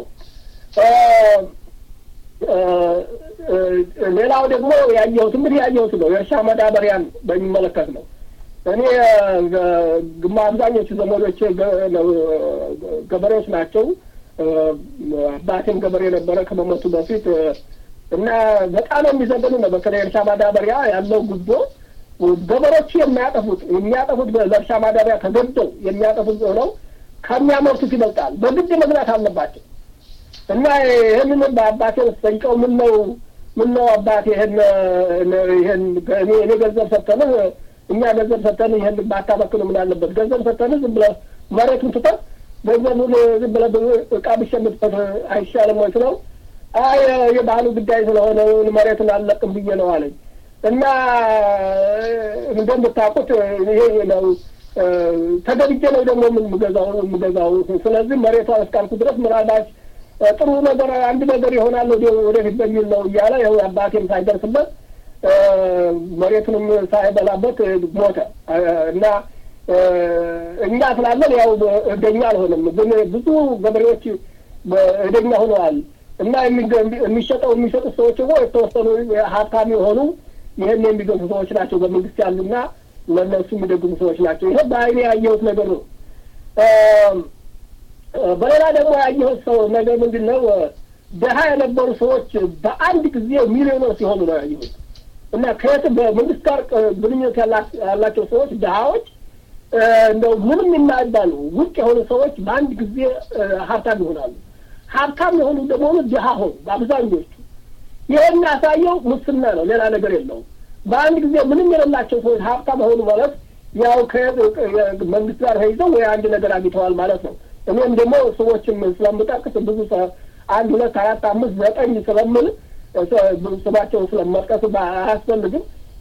Speaker 3: ሌላው ደግሞ ያየሁት እንግዲህ ያየሁት ነው የእርሻ መዳበሪያን በሚመለከት ነው። እኔ ግማ አብዛኞቹ ዘመዶቼ ገበሬዎች ናቸው። አባቴም ገበሬ ነበረ ከመሞቱ በፊት እና በጣም የሚዘገኑ ነው። በተለይ እርሻ ማዳበሪያ ያለው ጉቦ ገበሬዎቹ የሚያጠፉት የሚያጠፉት ለእርሻ ማዳበሪያ ተገደው የሚያጠፉት ነው ከሚያመርቱት ይበልጣል። በግድ መግዛት አለባቸው እና ይህንን በአባቴ ስጠይቀው ምን ነው ምን ነው አባቴ ይህን ይህን እኔ ገንዘብ ሰጥተንህ እኛ ገንዘብ ሰጥተንህ ይህን ባታበክኑ ምን አለበት? ገንዘብ ሰጥተንህ ዝም ብለህ መሬቱን ትተህ ገንዘቡን ዝም ብለህ እቃ ብሸምትበት አይሻልም ወይ ስለው አይ የባህሉ ጉዳይ ስለሆነ መሬቱን አልለቅም ብዬ ነው አለኝ። እና እንደምታውቁት ይሄ ነው ተገብቼ ነው ደግሞ ምን ምገዛው ምገዛው። ስለዚህ መሬቷን እስካልኩ ድረስ ምናልባት ጥሩ ነገር አንድ ነገር ይሆናል ወደፊት በሚል ነው እያለ ይኸው አባቴም ሳይደርስበት መሬቱንም ሳይበላበት ሞተ እና እኛ ስላለን ያው እደኛ አልሆንም፣ ግን ብዙ ገበሬዎች እደኛ ሆነዋል። እና የሚሸጠው የሚሸጡት ሰዎች ደግሞ የተወሰኑ ሀብታም የሆኑ ይህን የሚገዙ ሰዎች ናቸው፣ በመንግስት ያሉና ለእነሱ የሚደግሙ ሰዎች ናቸው። ይሄ በአይኔ ያየሁት ነገር ነው። በሌላ ደግሞ ያየሁት ሰው ነገር ምንድን ነው? ድሀ የነበሩ ሰዎች በአንድ ጊዜ ሚሊዮነር ሲሆኑ ነው ያየሁት። እና ከየት በመንግስት ጋር ግንኙነት ያላቸው ሰዎች ድሀዎች እንደው ምንም የማይባሉ ውጭ የሆኑ ሰዎች በአንድ ጊዜ ሀብታም ይሆናሉ። ሀብታም የሆኑ ደግሞ ድሀ ሆኑ በአብዛኞቹ። ይህ የሚያሳየው ሙስና ነው፣ ሌላ ነገር የለውም። በአንድ ጊዜ ምንም የሌላቸው ሰዎች ሀብታም ሆኑ ማለት ያው ከመንግስት ጋር ተይዘው ወይ አንድ ነገር አግኝተዋል ማለት ነው። እኔም ደግሞ ሰዎችም ስለምጠቅስ ብዙ አንድ ሁለት አራት አምስት ዘጠኝ ስለምል ስማቸውን ስለመጥቀስ አያስፈልግም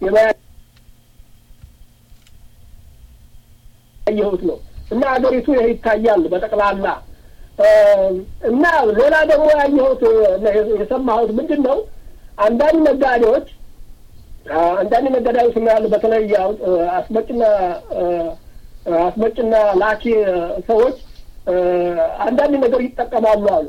Speaker 3: ያየሁት ነው እና ሀገሪቱ ይህ ይታያል በጠቅላላ እና ሌላ ደግሞ ያየሁት የሰማሁት ምንድን ነው አንዳንድ ነጋዴዎች አንዳንድ ነጋዴዎች ያሉ በተለይ አስመጭና አስመጭና ላኪ ሰዎች አንዳንድ ነገር ይጠቀማሉ አሉ።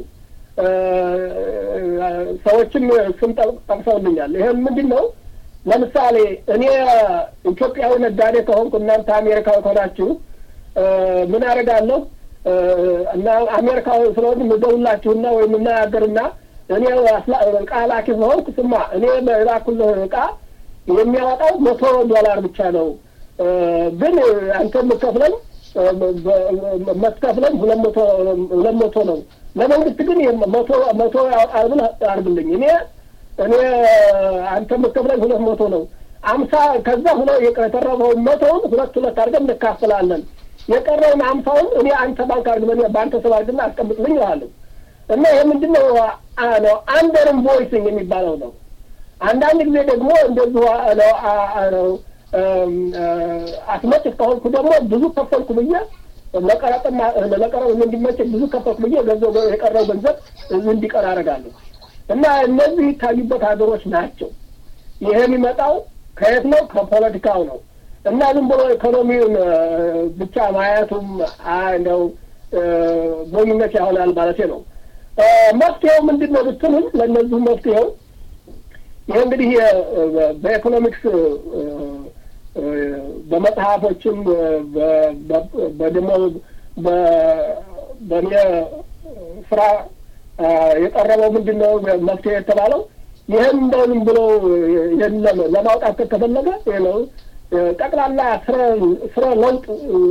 Speaker 3: ሰዎችም ስም ጠቅሰውልኛል። ይህም ምንድን ነው? ለምሳሌ እኔ ኢትዮጵያዊ ነጋዴ ከሆንኩ እናንተ አሜሪካዊ ከሆናችሁ ምን አደርጋለሁ እና አሜሪካዊ ስለሆን ምዘውላችሁና ወይም እናያገርና እኔ እቃ ላኪ ስለሆንኩ ስማ እኔ በላኩልህ እቃ የሚያወጣው መቶ ዶላር ብቻ ነው፣ ግን አንተ የምከፍለኝ መስከፍለኝ ሁለት መቶ ሁለት መቶ ነው። ለመንግስት ግን መቶ መቶ ያወጣል ብለህ አድርግልኝ። እኔ እኔ አንተ የምከፍለኝ ሁለት መቶ ነው። አምሳ ከዛ ሁለ የተረፈውን መቶውን ሁለት ሁለት አድርገን እንካፈላለን። የቀረውን አምሳውን እኔ አንተ ባንክ አድርግ በአንተ ስብ አድርግና አስቀምጥልኝ ይላለሁ። እና ይህ ምንድን ነው ነው አንደር ኢንቮይሲንግ የሚባለው ነው። አንዳንድ ጊዜ ደግሞ እንደዚሁ ነው አስመጭ ከሆንኩ ደግሞ ብዙ ከፈልኩ ብዬ ለቀረጥና ለቀረጥ እንዲመች ብዙ ከፈት ብዬ ገንዘብ የቀረው ገንዘብ እንዲቀር አደርጋለሁ እና እነዚህ ይታዩበት ሀገሮች ናቸው። ይሄ የሚመጣው ከየት ነው? ከፖለቲካው ነው። እና ዝም ብሎ ኢኮኖሚውን ብቻ ማየቱም እንደው ሞኝነት ያሆናል ማለት ነው። መፍትሄው ምንድን ነው ብትሉኝ፣ ለእነዚሁ መፍትሄው ይህ እንግዲህ በኢኮኖሚክስ በመጽሐፎችም ደግሞ በእኔ ስራ የቀረበው ምንድን ነው መፍትሄ የተባለው ይህን እንደውም ብሎ ይህን ለማውጣት ከተፈለገ ነው ጠቅላላ ስረ ለውጥ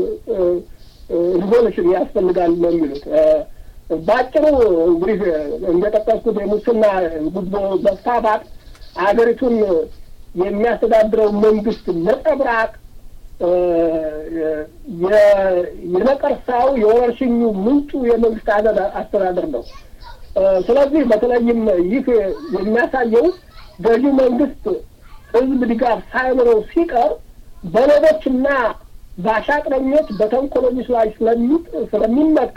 Speaker 3: ሪቮሉሽን ያስፈልጋል ነው የሚሉት። በአጭሩ እንግዲህ እንደጠቀስኩት የሙስና ጉቦ መስፋፋት አገሪቱን የሚያስተዳድረው መንግስት ነጸብራቅ የነቀርሳው የወረርሽኙ ምንጩ የመንግስት አስተዳደር ነው። ስለዚህ በተለይም ይህ የሚያሳየው ገዢ መንግስት ህዝብ ድጋፍ ሳይኖረው ሲቀር በሌቦችና በአሻጥረኞች በተንኮለኞች ላይ ስለሚመካ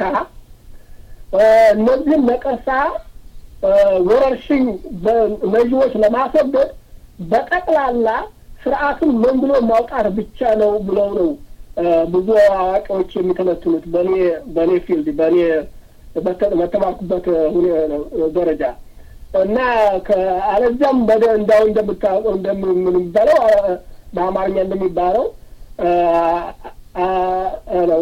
Speaker 3: እነዚህም ነቀርሳ ወረርሽኝ በመዢዎች ለማስወገድ በጠቅላላ ስርዓቱን መንግሎ ማውጣት ብቻ ነው ብለው ነው ብዙ አዋቂዎች የሚተነትኑት። በእኔ በእኔ ፊልድ በእኔ በተማርኩበት ደረጃ እና አለዚያም በደ እንዳው እንደምታውቀው እንደምንባለው በአማርኛ እንደሚባለው ነው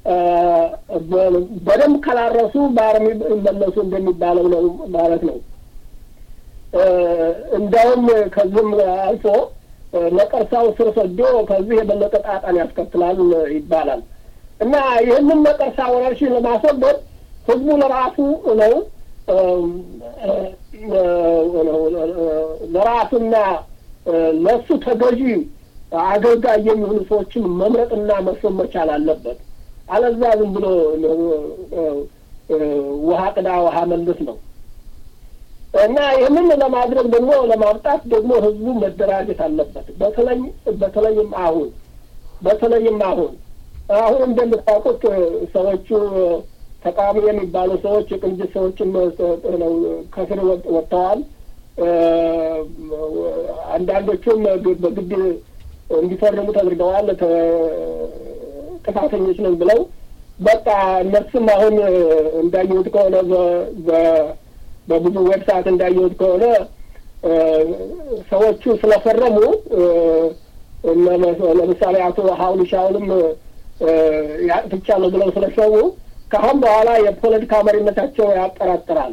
Speaker 3: በደንብ ካላረሱ በአርሚ መለሱ እንደሚባለው ነው ማለት ነው። እንዳውም ከዚህም አልፎ ነቀርሳው ስር ሰዶ ከዚህ የበለጠ ጣጣን ያስከትላል ይባላል እና ይህንን ነቀርሳ ወረርሽኝ ለማስወገድ ህዝቡ ለራሱ ነው ለራሱና ለእሱ ተገዢ አገልጋይ የሚሆኑ ሰዎችን መምረጥና መሾም መቻል አለበት። አለዛ ዝም ብሎ ውሃ ቅዳ ውሃ መልስ ነው እና ይህንን ለማድረግ ደግሞ ለማምጣት ደግሞ ህዝቡ መደራጀት አለበት። በተለይ በተለይም አሁን በተለይም አሁን አሁን እንደምታውቁት ሰዎቹ ተቃዋሚ የሚባሉ ሰዎች የቅንጅት ሰዎችም ከስር ወጥተዋል። አንዳንዶቹም በግድ እንዲፈርሙ ተደርገዋል። ጥፋተኞች ነን ብለው በቃ እነሱም አሁን እንዳየሁት ከሆነ በብዙ ዌብሳይት እንዳየሁት ከሆነ ሰዎቹ ስለፈረሙ ለምሳሌ አቶ ሀውሉ ሻውልም ያጥፍቻለሁ ብለው ስለሸሙ ከአሁን በኋላ የፖለቲካ መሪነታቸው ያጠራጥራል።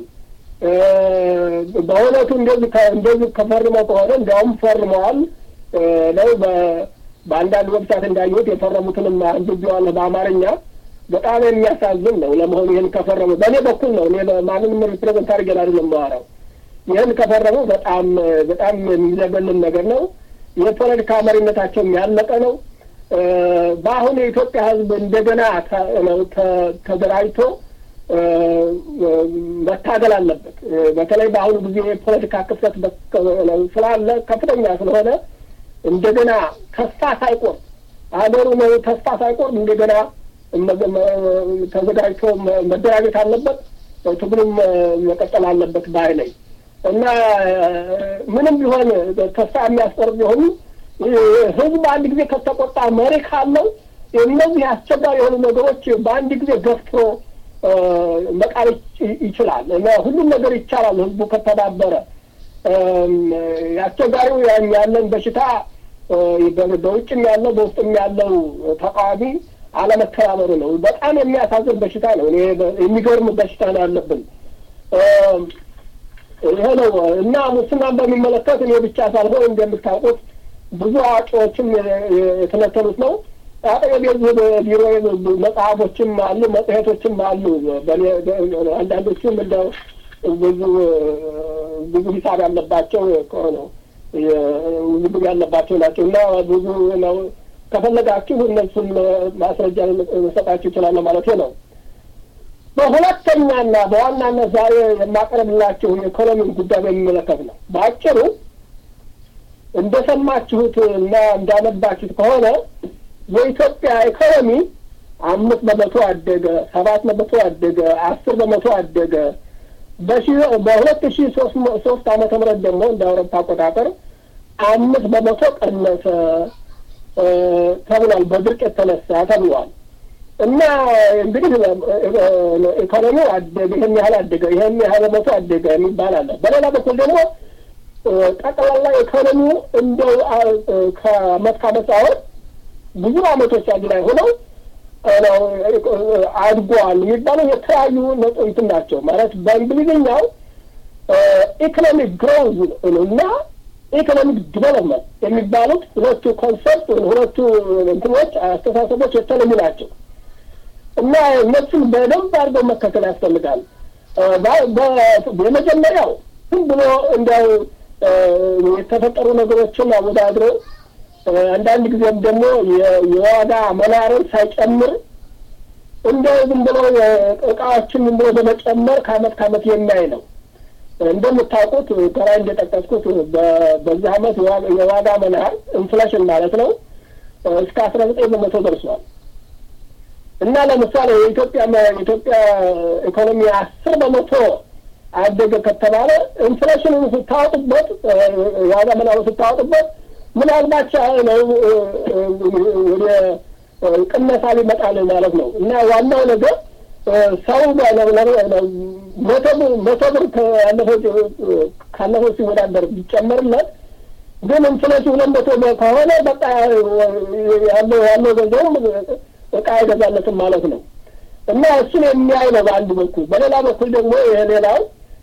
Speaker 3: በእውነቱ እንደዚህ እንደዚህ ከፈርመው ከሆነ እንዲያውም ፈርመዋል ነው። በአንዳንድ ዌብሳይት እንዳየሁት የፈረሙትንም አንብቤዋለሁ በአማርኛ። በጣም የሚያሳዝን ነው። ለመሆኑ ይህን ከፈረሙ በእኔ በኩል ነው እኔ ማንንም ሪፕሬዘንት አድርገን አይደለም የማወራው። ይህን ከፈረሙ በጣም በጣም የሚዘገንን ነገር ነው። የፖለቲካ መሪነታቸውም ያለቀ ነው። በአሁን የኢትዮጵያ ሕዝብ እንደገና ተደራጅቶ መታገል አለበት። በተለይ በአሁኑ ጊዜ የፖለቲካ ክፍተት ስላለ ከፍተኛ ስለሆነ እንደገና ተስፋ ሳይቆርጥ ሀገሩ ነው ተስፋ ሳይቆርጥ እንደገና ተዘጋጅቶ መደራጀት አለበት። ትግሉም መቀጠል አለበት ባይ ነኝ እና ምንም ቢሆን ተስፋ የሚያስቆርጥ ቢሆኑ ህዝብ አንድ ጊዜ ከተቆጣ መሪ ካለው እነዚህ አስቸጋሪ የሆኑ ነገሮች በአንድ ጊዜ ገፍትሮ መቃል ይችላል እና ሁሉም ነገር ይቻላል ህዝቡ ከተባበረ። አስቸጋሪው ያለን በሽታ በውጭም ያለው በውስጥም ያለው ተቃዋሚ አለመተባበሩ ነው። በጣም የሚያሳዝን በሽታ ነው። እኔ የሚገርም በሽታ ነው ያለብን። ይሄ ነው እና ሙስናን በሚመለከት እኔ ብቻ ሳልሆን እንደምታውቁት ብዙ አዋቂዎችም የተነተኑት ነው። አጠገቤ ቢሮ መጽሐፎችም አሉ፣ መጽሔቶችም አሉ። አንዳንዶቹም እንደው ብዙ ብዙ ሂሳብ ያለባቸው ነው ውዝግብ ያለባቸው ናቸው እና ብዙ ነው። ከፈለጋችሁ እነሱም ማስረጃ መሰጣችሁ ይችላለሁ ማለት ነው። በሁለተኛና በዋናነት ዛሬ የማቀርብላችሁ የኢኮኖሚን ጉዳይ በሚመለከት ነው። በአጭሩ እንደሰማችሁት እና እንዳነባችሁት ከሆነ የኢትዮጵያ ኢኮኖሚ አምስት በመቶ አደገ፣ ሰባት በመቶ አደገ፣ አስር በመቶ አደገ። በሺ በሁለት ሺ ሶስት ሶስት ዓመተ ምህረት ደግሞ እንደ አውሮፓ አቆጣጠር አምስት በመቶ ቀነሰ ተብሏል። በድርቅ የተነሳ ተብሏል። እና እንግዲህ ኢኮኖሚው አደገ፣ ይህን ያህል አደገ፣ ይህን ያህል በመቶ አደገ የሚባል አለ። በሌላ በኩል ደግሞ ጠቅላላ ኢኮኖሚው እንደው ከአመት ከአመት ሳይሆን ብዙ አመቶች አንድ ላይ ሆነው አድጓል የሚባለው የተለያዩ ነጥንትን ናቸው። ማለት በእንግሊዝኛው ኢኮኖሚክ ግሮዝ እና ኢኮኖሚክ ዲቨሎፕመንት የሚባሉት ሁለቱ ኮንሰፕት ሁለቱ እንትኖች አስተሳሰቦች የተለዩ ናቸው እና እነሱን በደንብ አድርገው መከተል ያስፈልጋል። የመጀመሪያው ዝም ብሎ እንዲያው የተፈጠሩ ነገሮችን አወዳድሮ አንዳንድ ጊዜም ደግሞ የዋጋ መናርን ሳይጨምር እንደው ዝም ብሎ እቃዎችን ዝም ብሎ በመጨመር ከአመት ከአመት የሚያይ ነው። እንደምታውቁት ከላይ እንደጠቀስኩት በዚህ አመት የዋጋ መናር ኢንፍሌሽን ማለት ነው እስከ አስራ ዘጠኝ በመቶ ደርሷል እና ለምሳሌ የኢትዮጵያ የኢትዮጵያ ኢኮኖሚ አስር በመቶ አደገ ከተባለ ኢንፍሌሽኑን ስታወጡበት ዋጋ መናሩ ስታወጡበት ምናልባት ነው ወደ ቅነሳ ሊመጣል ማለት ነው እና ዋናው ነገር ሰው መቶ ብር ካለፈው ሲወዳደር ቢጨመርለት ግን ኢንፍሌሽን ሁለት መቶ ከሆነ በቃ ያለው ያለው ገንዘቡም እቃ አይገዛለትም ማለት ነው እና እሱን የሚያይ ነው በአንድ በኩል። በሌላ በኩል ደግሞ ይሄ ሌላው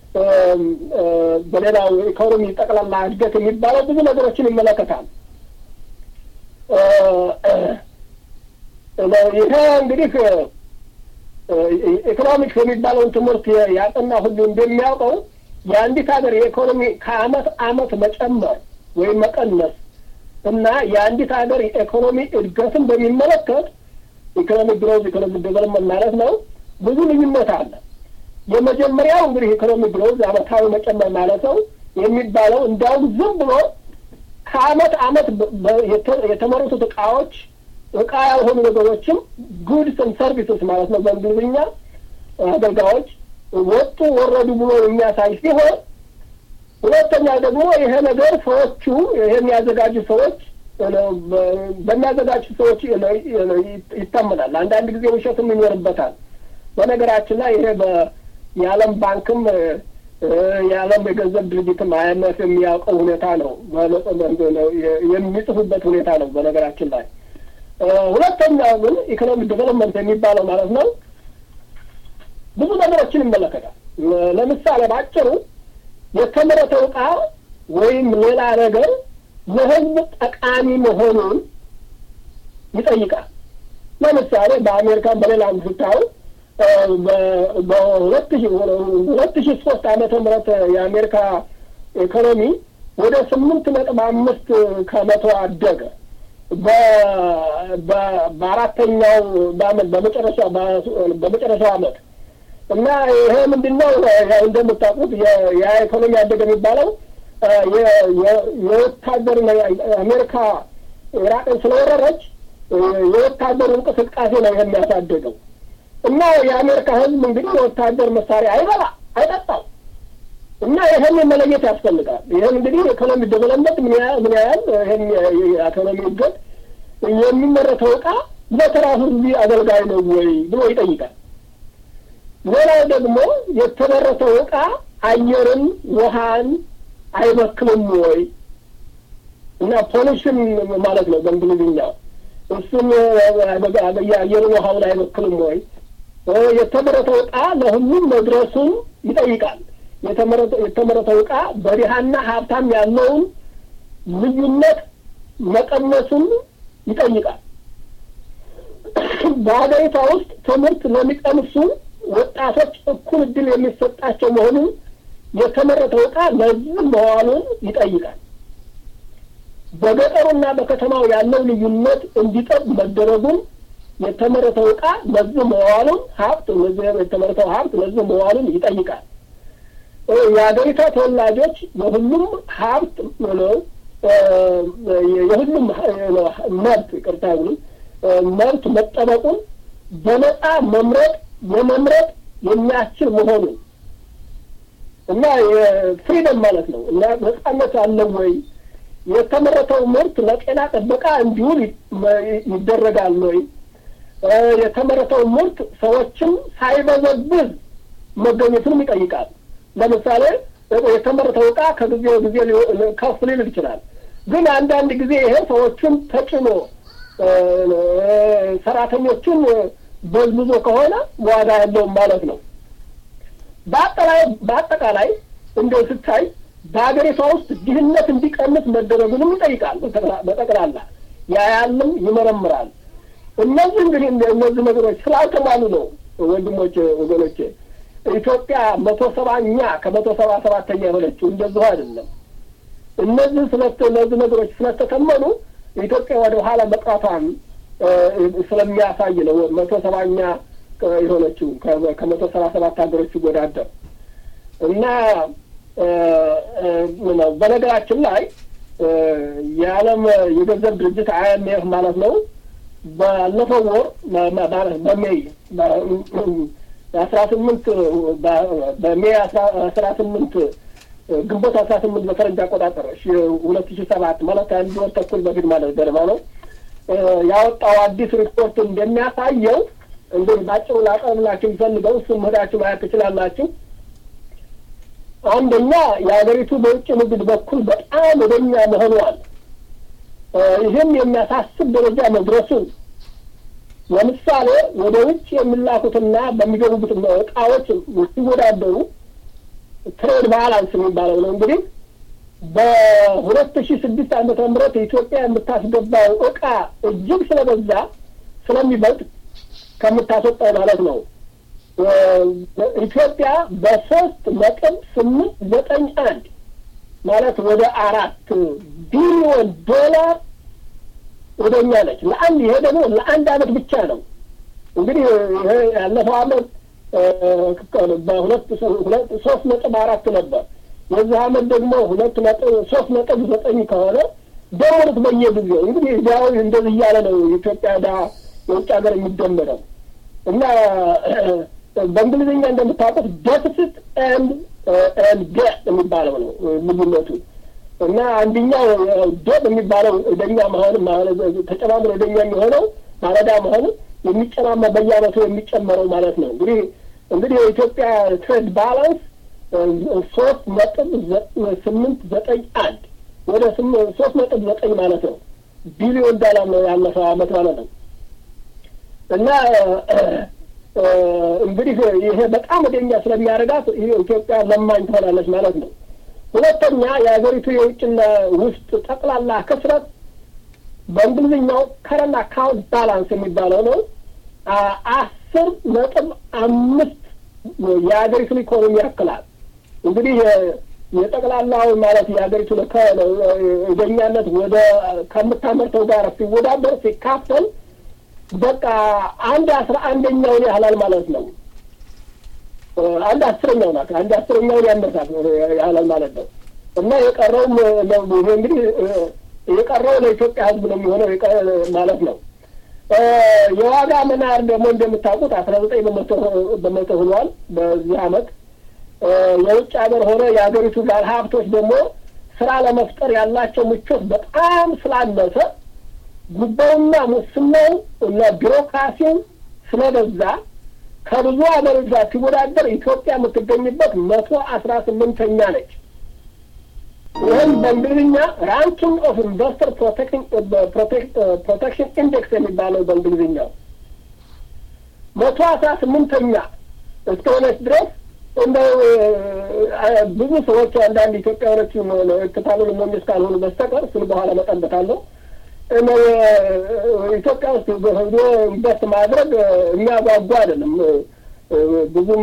Speaker 3: በሌላው ኢኮኖሚ ጠቅላላ እድገት የሚባለው ብዙ ነገሮችን ይመለከታል። ይሄ እንግዲህ ኢኮኖሚክስ የሚባለውን ትምህርት ያጠና ሁሉ እንደሚያውቀው የአንዲት ሀገር የኢኮኖሚ ከአመት አመት መጨመር ወይም መቀነስ እና የአንዲት ሀገር የኢኮኖሚ እድገትን በሚመለከት ኢኮኖሚ ግሮዝ ኢኮኖሚ ዴቨሎፕመንት ማለት ነው ብዙ ልዩነት አለ። የመጀመሪያው እንግዲህ ኢኮኖሚ ግሮዝ አመታዊ መጨመር ማለት ነው የሚባለው እንዲያውም ዝም ብሎ ከአመት አመት የተመረቱት እቃዎች እቃ ያልሆኑ ነገሮችም ጉድስን ሰርቪስስ ማለት ነው በእንግሊዝኛ አገልጋዮች ወጡ ወረዱ ብሎ የሚያሳይ ሲሆን፣ ሁለተኛ ደግሞ ይሄ ነገር ሰዎቹ ይሄ የሚያዘጋጁ ሰዎች በሚያዘጋጁ ሰዎች ይታመናል። አንዳንድ ጊዜ ውሸትም ይኖርበታል። በነገራችን ላይ ይሄ የዓለም ባንክም የዓለም የገንዘብ ድርጅትም አይኤምኤፍ የሚያውቀው ሁኔታ ነው፣ የሚጽፉበት ሁኔታ ነው። በነገራችን ላይ ሁለተኛው ግን ኢኮኖሚ ዴቨሎፕመንት የሚባለው ማለት ነው ብዙ ነገሮችን ይመለከታል። ለምሳሌ በአጭሩ የተመረተው ዕቃ ወይም ሌላ ነገር ለሕዝብ ጠቃሚ መሆኑን ይጠይቃል። ለምሳሌ በአሜሪካን በሌላም ስታዩ በሁለት ሺ ሁለት ሺ ሶስት ዓመተ ምህረት የአሜሪካ ኢኮኖሚ ወደ ስምንት ነጥብ አምስት ከመቶ አደገ። በአራተኛው በአመት በመጨረሻ በመጨረሻው አመት እና ይሄ ምንድን ነው? እንደምታውቁት የኢኮኖሚ አደገ የሚባለው የወታደር አሜሪካ ኢራቅን ስለወረረች የወታደሩ እንቅስቃሴ ነው የሚያሳደገው እና የአሜሪካ ሕዝብ እንግዲህ የወታደር መሳሪያ አይበላ አይጠጣው እና ይህን መለየት ያስፈልጋል። ይህን እንግዲህ ኢኮኖሚ ዴቨሎፕመንት ምን ያህል ይህን የኢኮኖሚ እድገት የሚመረተው ዕቃ ለተራ ሕዝብ አገልጋይ ነው ወይ ብሎ ይጠይቃል። ሌላው ደግሞ የተመረተው ዕቃ አየርን፣ ውሃን አይበክልም ወይ እና ፖሊሽን ማለት ነው በእንግሊዝኛው እሱም የአየርን ውሃውን አይበክልም ወይ የተመረተው ዕቃ ለሁሉም መድረሱን ይጠይቃል። የተመረተው ዕቃ በድሃና ሀብታም ያለውን ልዩነት መቀነሱን ይጠይቃል። በሀገሪቷ ውስጥ ትምህርት ለሚቀምሱ ወጣቶች እኩል እድል የሚሰጣቸው መሆኑን የተመረተው ዕቃ ለዚህ መዋሉን ይጠይቃል። በገጠሩና በከተማው ያለው ልዩነት እንዲጠብ መደረጉን የተመረተው ዕቃ ለዚህ መዋሉን ሀብት የተመረተው ሀብት ለዚህ መዋሉን ይጠይቃል። የሀገሪቷ ተወላጆች የሁሉም ሀብት ነው የሁሉም መብት ይቅርታ ብሉ መብት መጠበቁን በነጻ መምረጥ የመምረጥ የሚያስችል መሆኑ እና የፍሪደም ማለት ነው እና ነጻነት አለው ወይ የተመረተው ምርት ለጤና ጥበቃ እንዲውል ይደረጋል ወይ የተመረተው ምርት ሰዎችም ሳይበዘብዝ መገኘቱንም ይጠይቃል ለምሳሌ የተመረተው እቃ ከጊዜ ጊዜ ከፍ ሊል ይችላል ግን አንዳንድ ጊዜ ይሄ ሰዎቹን ተጭኖ ሰራተኞቹን በዝብዞ ከሆነ ዋጋ ያለውም ማለት ነው በአጠቃላይ እንደው ስታይ በሀገሪቷ ውስጥ ድህነት እንዲቀንስ መደረጉንም ይጠይቃል በጠቅላላ ያያልም ይመረምራል እነዚህ እንግዲህ እነዚህ ነገሮች ስላልተሟሉ ነው ወንድሞች ወገኖቼ ኢትዮጵያ መቶ ሰባኛ ከመቶ ሰባ ሰባተኛ የሆነችው እንደዚሁ አይደለም እነዚህ ስለት እነዚህ ነገሮች ስለተተመኑ ኢትዮጵያ ወደ ኋላ መቅራቷን ስለሚያሳይ ነው መቶ ሰባኛ የሆነችው ከመቶ ሰባ ሰባት ሀገሮች ሲወዳደር እና ነው በነገራችን ላይ የዓለም የገንዘብ ድርጅት አይኤምኤፍ ማለት ነው ባለፈው ወር ማለት በሜይ አስራ ስምንት በሜይ አስራ ስምንት ግንቦት አስራ ስምንት በፈረንጅ አቆጣጠር ሁለት ሺ ሰባት ማለት አንድ ወር ተኩል በፊት ማለት ገደማ ነው ያወጣው አዲስ ሪፖርት እንደሚያሳየው እንግዲህ ባጭሩ ላቀርብላችሁ የሚፈልገው እሱም ሄዳችሁ ማየት ትችላላችሁ አንደኛ የሀገሪቱ በውጭ ንግድ በኩል በጣም ወደኛ መሆኗል ይህም የሚያሳስብ ደረጃ መድረሱን ለምሳሌ ወደ ውጭ የሚላኩትና በሚገቡት እቃዎች ሲወዳደሩ ትሬድ ባላንስ የሚባለው ነው እንግዲህ በሁለት ሺ ስድስት ዓመተ ምህረት ኢትዮጵያ የምታስገባው እቃ እጅግ ስለበዛ ስለሚበልጥ ከምታስወጣው ማለት ነው ኢትዮጵያ በሶስት ነጥብ ስምንት ዘጠኝ አንድ ማለት ወደ አራት ቢሊዮን ዶላር ወደ እኛ ነች ለአንድ ይሄ ደግሞ ለአንድ አመት ብቻ ነው እንግዲህ ይሄ ያለፈው አመት በሁለት ሶስት ነጥብ አራት ነበር የዚህ አመት ደግሞ ሁለት ነጥብ ሶስት ነጥብ ዘጠኝ ከሆነ ደሞሩት በየጊዜው እንግዲህ እዚያው እንደዚህ እያለ ነው የኢትዮጵያ ዳ የውጭ ሀገር የሚደመረው እና በእንግሊዝኛ እንደምታውቁት ደፍስት ኤንድ ኤንድ ዴት የሚባለው ነው ልዩነቱ እና አንደኛው ዴት የሚባለው ወደኛ መሆን ተጨማምሮ ወደኛ የሚሆነው ማለዳ መሆኑ የሚጨማማ በየአመቱ የሚጨመረው ማለት ነው እንግዲህ እንግዲህ የኢትዮጵያ ትሬድ ባላንስ ሶስት ነጥብ ስምንት ዘጠኝ አንድ ወደ ሶስት ነጥብ ዘጠኝ ማለት ነው ቢሊዮን ዶላር ነው ያለፈው አመት ማለት ነው እና እንግዲህ ይሄ በጣም ወደኛ ስለሚያደርጋት ኢትዮጵያ ለማኝ ትሆናለች ማለት ነው ሁለተኛ የሀገሪቱ የውጭና ውስጥ ጠቅላላ ክስረት በእንግሊዝኛው ከረንት አካውንት ባላንስ የሚባለው ነው አስር ነጥብ አምስት የሀገሪቱን ኢኮኖሚ ያክላል እንግዲህ የጠቅላላው ማለት የሀገሪቱ ወደኛነት ወደ ከምታመርተው ጋር ሲወዳደር ሲካፈል በቃ አንድ አስራ አንደኛውን ያህላል ማለት ነው አንድ አስረኛው ናት አንድ አስረኛውን ያነሳት ያህላል ማለት ነው እና የቀረውም ይሄ እንግዲህ የቀረው ለኢትዮጵያ ህዝብ ነው የሚሆነው ማለት ነው የዋጋ መናር ደግሞ እንደምታውቁት አስራ ዘጠኝ በመቶ በመቶ ሆኗል በዚህ አመት የውጭ ሀገር ሆነ የሀገሪቱ ባለ ሀብቶች ደግሞ ስራ ለመፍጠር ያላቸው ምቾት በጣም ስላነሰ ጉባኤውና ሙስናው እና ቢሮክራሲው ስለበዛ ከብዙ ሀገሮች ጋር ሲወዳደር ኢትዮጵያ የምትገኝበት መቶ አስራ ስምንተኛ ነች ይህም በእንግሊዝኛ ራንኪንግ ኦፍ ኢንቨስተር ፕሮቴክሽን ኢንዴክስ የሚባለው በእንግሊዝኛው መቶ አስራ ስምንተኛ እስከሆነች ድረስ እንደው ብዙ ሰዎች አንዳንድ ኢትዮጵያውያኖች ክታሉን ሞኝ እስካልሆኑ በስተቀር እሱን በኋላ መጠበታለሁ ኢትዮጵያ ውስጥ ሄዶ ኢንቨስት ማድረግ የሚያጓጓ አይደለም ብዙም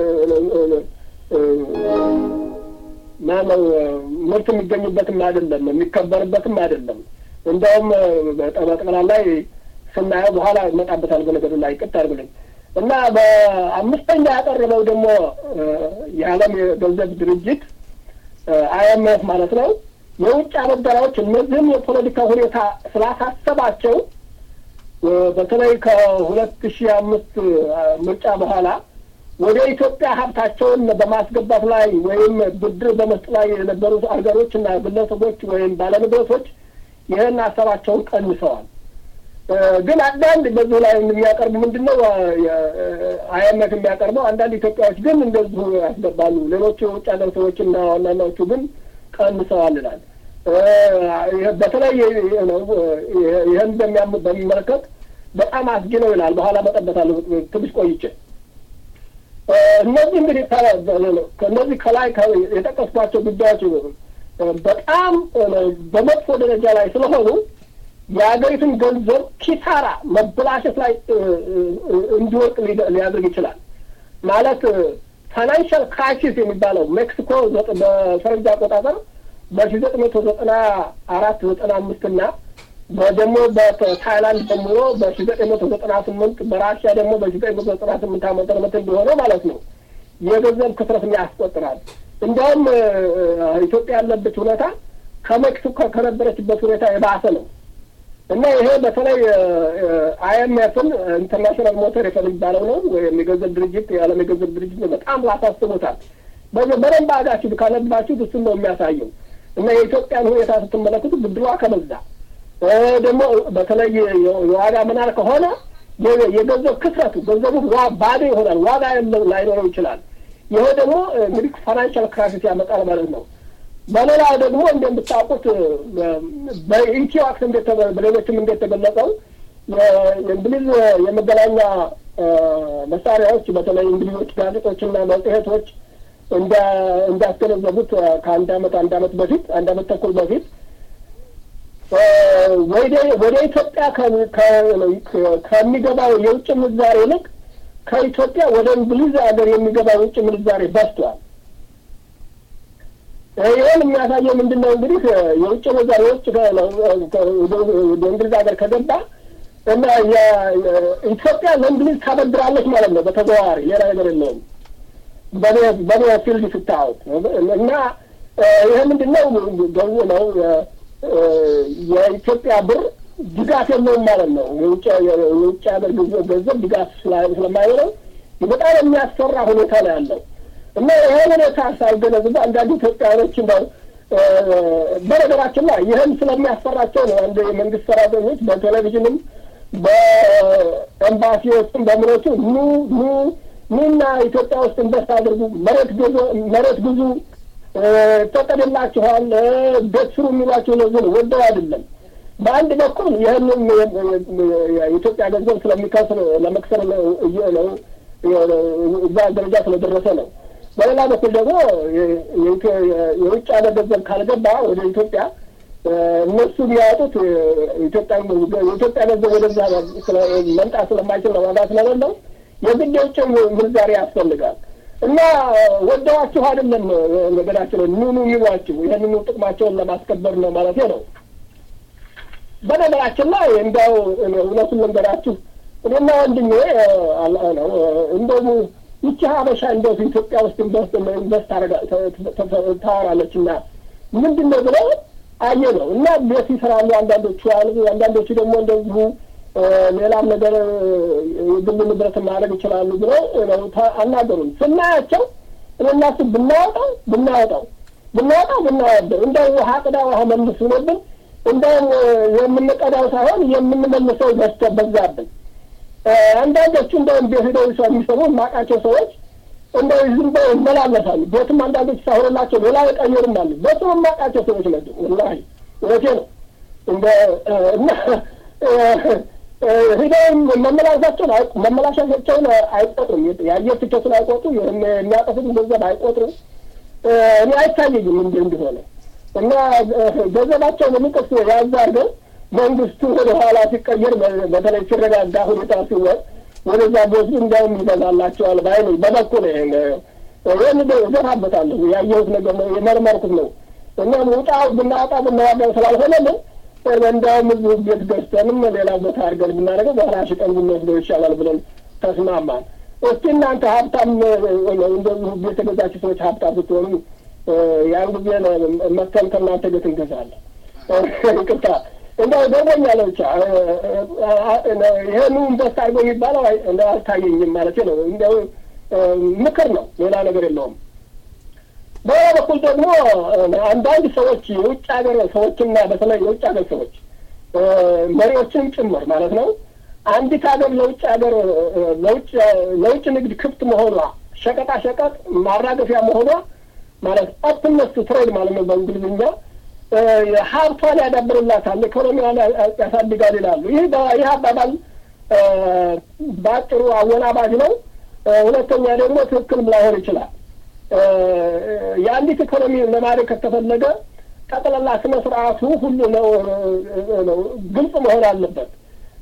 Speaker 3: ማነው ምርት የሚገኝበትም አይደለም የሚከበርበትም አይደለም እንደውም በጠቅላላ ላይ ስናየው በኋላ ይመጣበታል በነገሩ ላይ ቅጥ አድርግልኝ እና በአምስተኛ ያቀረበው ደግሞ የዓለም የገንዘብ ድርጅት አይኤምኤፍ ማለት ነው የውጭ አበዳሪዎች እነዚህም የፖለቲካ ሁኔታ ስላሳሰባቸው በተለይ ከሁለት ሺህ አምስት ምርጫ በኋላ ወደ ኢትዮጵያ ሀብታቸውን በማስገባት ላይ ወይም ብድር በመስጠት ላይ የነበሩት አገሮች እና ግለሰቦች ወይም ባለንብረቶች ይህን ሀሳባቸውን ቀንሰዋል። ግን አንዳንድ በዚሁ ላይ የሚያቀርቡ ምንድን ነው አይኤምኤፍ የሚያቀርበው አንዳንድ ኢትዮጵያዎች ግን እንደዚሁ ያስገባሉ። ሌሎቹ የውጭ ሀገር ሰዎችና ዋናናዎቹ ግን ቀንሰዋል ይላል። በተለይ ይህን በሚመለከት በጣም አስጊ ነው ይላል። በኋላ መጠበታለሁ ትንሽ ቆይቼ። እነዚህ እንግዲህ ከእነዚህ ከላይ የጠቀስኳቸው ጉዳዮች በጣም በመጥፎ ደረጃ ላይ ስለሆኑ የሀገሪቱን ገንዘብ ኪሳራ መበላሸት ላይ እንዲወርቅ ሊያደርግ ይችላል። ማለት ፋይናንሻል ክራይሲስ የሚባለው ሜክሲኮ በፈረንጅ አቆጣጠር በሺ ዘጠኝ መቶ ዘጠና አራት ዘጠና አምስት እና ደግሞ በታይላንድ ጀምሮ በሺ ዘጠኝ መቶ ዘጠና ስምንት በራሽያ ደግሞ በሺ ዘጠኝ መቶ ዘጠና ስምንት ዓመተ ምህረት እንደሆነ ማለት ነው የገንዘብ ክስረትን ያስቆጥራል። እንዲያውም ኢትዮጵያ ያለበት ሁኔታ ከሜክሲኮ ከነበረችበት ሁኔታ የባሰ ነው እና ይሄ በተለይ አይኤምኤፍን ኢንተርናሽናል ሞተር የሚባለው ነው ወይም የገንዘብ ድርጅት የዓለም የገንዘብ ድርጅት በጣም ላሳስቦታል። በደንብ አጋችሁ ካነባችሁ እሱን ነው የሚያሳየው እና የኢትዮጵያን ሁኔታ ስትመለከቱ ብድሯ ከበዛ ደግሞ በተለይ የዋጋ መናር ከሆነ የገንዘብ ክስረቱ ገንዘቡ ባዶ ይሆናል፣ ዋጋ ላይኖረው ይችላል። ይሄ ደግሞ እንግዲህ ፋይናንሻል ክራይሲስ ያመጣል ማለት ነው። በሌላ ደግሞ እንደምታውቁት በኢትዮ አክስ በሌሎችም እንደተገለጸው የእንግሊዝ የመገናኛ መሳሪያዎች በተለይ እንግሊዞች ጋዜጦችና መጽሔቶች እንዳስገነዘቡት ከአንድ አመት አንድ አመት በፊት አንድ አመት ተኩል በፊት ወደ ኢትዮጵያ ከሚገባው የውጭ ምንዛሬ ይልቅ ከኢትዮጵያ ወደ እንግሊዝ ሀገር የሚገባው የውጭ ምንዛሬ በዝቷል። ይህን የሚያሳየው ምንድን ነው? እንግዲህ የውጭ ምንዛሬ የውጭ ወደ እንግሊዝ ሀገር ከገባ እና ኢትዮጵያ ለእንግሊዝ ታበድራለች ማለት ነው በተዘዋዋሪ ሌላ ነገር የለውም። በኔ ፊልድ ስታወት እና ይህ ምንድን ነው ገቡ ነው የኢትዮጵያ ብር ድጋፍ የለውም ማለት ነው። የውጭ ሀገር ገንዘብ ድጋፍ ስለማይኖረው በጣም የሚያስፈራ ሁኔታ ነው ያለው እና ይሄ ሁኔታ ሳይገነዝቡ አንዳንድ ኢትዮጵያኖች እንደው በነገራችን ላይ ይህም ስለሚያስፈራቸው ነው አንድ የመንግስት ሰራተኞች በቴሌቪዥንም በኤምባሲዎችም በምኖቹ ኑ ኑ ኑና ኢትዮጵያ ውስጥ ኢንቨስት አድርጉ፣ መሬት ግዙ፣ መሬት ግዙ ፈቀድላችኋል፣ ቤት ስሩ የሚሏቸው ለዚህ ነው፣ ወደው አይደለም። በአንድ በኩል ይህንን የኢትዮጵያ ገንዘብ ስለሚከስር ለመክሰር ነው እዛ ደረጃ ስለደረሰ ነው። በሌላ በኩል ደግሞ የውጭ ሀገር ገንዘብ ካልገባ ወደ ኢትዮጵያ እነሱ የሚያወጡት ኢትዮጵያ የኢትዮጵያ ገንዘብ ወደዛ መምጣት ስለማይችል ነው፣ ዋጋ ስለሌለው የግድ የውጭ ምንዛሬ ያስፈልጋል። እና ወደዋችሁ አይደለም ነገዳችን ኑኑ የሚሏችሁ ይህንኑ ጥቅማቸውን ለማስከበር ነው ማለት ነው። በነገራችን ላይ እንዲያው እውነቱን ልንገራችሁ እኔና ወንድሜ ነው እንደሙ ይቺ ሀበሻ እንደው ኢትዮጵያ ውስጥ ኢንቨስት ኢንቨስት ታወራለች እና ምንድን ነው ብለው አየ ነው እና ቤት ይሰራሉ አንዳንዶቹ አሉ። አንዳንዶቹ ደግሞ እንደዚሁ ሌላም ነገር የግል ንብረት ማድረግ ይችላሉ ብለው ነው አናገሩን። ስናያቸው እኔና እሱ ብናወጣው ብናወጣው ብናወጣው ብናወደው እንደው ውሃ ቅዳ ውሃ መልስ ሆኖብን እንደውም የምንቀዳው ሳይሆን የምንመልሰው በስተ በዛብን። አንዳንዶቹ እንደውም ቤት ሄደው ሰው የሚሰሙ የማውቃቸው ሰዎች እንደው ዝም ብለው ይመላለሳሉ። ቤትም አንዳንዶች ሳይሆንላቸው ሌላ የቀየሩም አሉ። በስም የማውቃቸው ሰዎች ናቸው። ወላሂ እውነቴ ነው እንደ እና ሂደው መመላለሳቸውን መመላሻቸውን አይቆጥሩም። የአየር ትኬቱን አይቆጥሩ፣ የሚያጠፉትን ገንዘብ አይቆጥሩ። እኔ አይታየኝም እንዲ እንደሆነ እና ገንዘባቸውን የሚቀስ ያዝ አድርገው መንግስቱ ወደ ኋላ ሲቀየር በተለይ ሲረጋጋ ሁኔታ ሲወጥ ወደዛ ቦስዱ እንዲያውም ይገዛላቸዋል ባይ ነኝ። በበኩል ይህን እገፋበታለሁ። ያየሁት ነገር ነው፣ የመርመርኩት ነው። እና ውጣ ብናወጣ ብናዋጋው ስላልሆነልን እንዳውም እዚሁ ቤት ገዝተንም ሌላ ቦታ አድርገን ብናደርገው በኋላ ሽጠን ብንወስደው ይሻላል ብለን ተስማማን። እስቲ እናንተ ሀብታም እንደዚሁ ቤት የገዛችሁ ሰዎች ሀብታም ስትሆኑ ያን ጊዜ መተን ከእናንተ ቤት እንገዛለን። ይቅርታ እንደው ገርሞኛል ብቻ ይህኑ ኢንቨስት አድርጎ የሚባለው እንደው አልታየኝም ማለት ነው። እንደው ምክር ነው፣ ሌላ ነገር የለውም። በሌላ በኩል ደግሞ አንዳንድ ሰዎች የውጭ ሀገር ሰዎችና በተለይ የውጭ ሀገር ሰዎች መሪዎችን ጭምር ማለት ነው አንዲት ሀገር ለውጭ ሀገር ለውጭ ለውጭ ንግድ ክፍት መሆኗ ሸቀጣ ሸቀጥ ማራገፊያ መሆኗ ማለት ኦፕንነስ ቱ ትሬድ ማለት ነው በእንግሊዝኛ ሀብቷን ያዳብርላታል፣ ኢኮኖሚዋን ያሳድጋል ይላሉ። ይህ ይህ አባባል በአጭሩ አወናባጅ ነው። ሁለተኛ ደግሞ ትክክልም ላይሆን ይችላል። የአንዲት ኢኮኖሚ ለማድረግ ከተፈለገ ጠቅላላ ስነ ስርዓቱ ሁሉ ነው ግልጽ መሆን አለበት።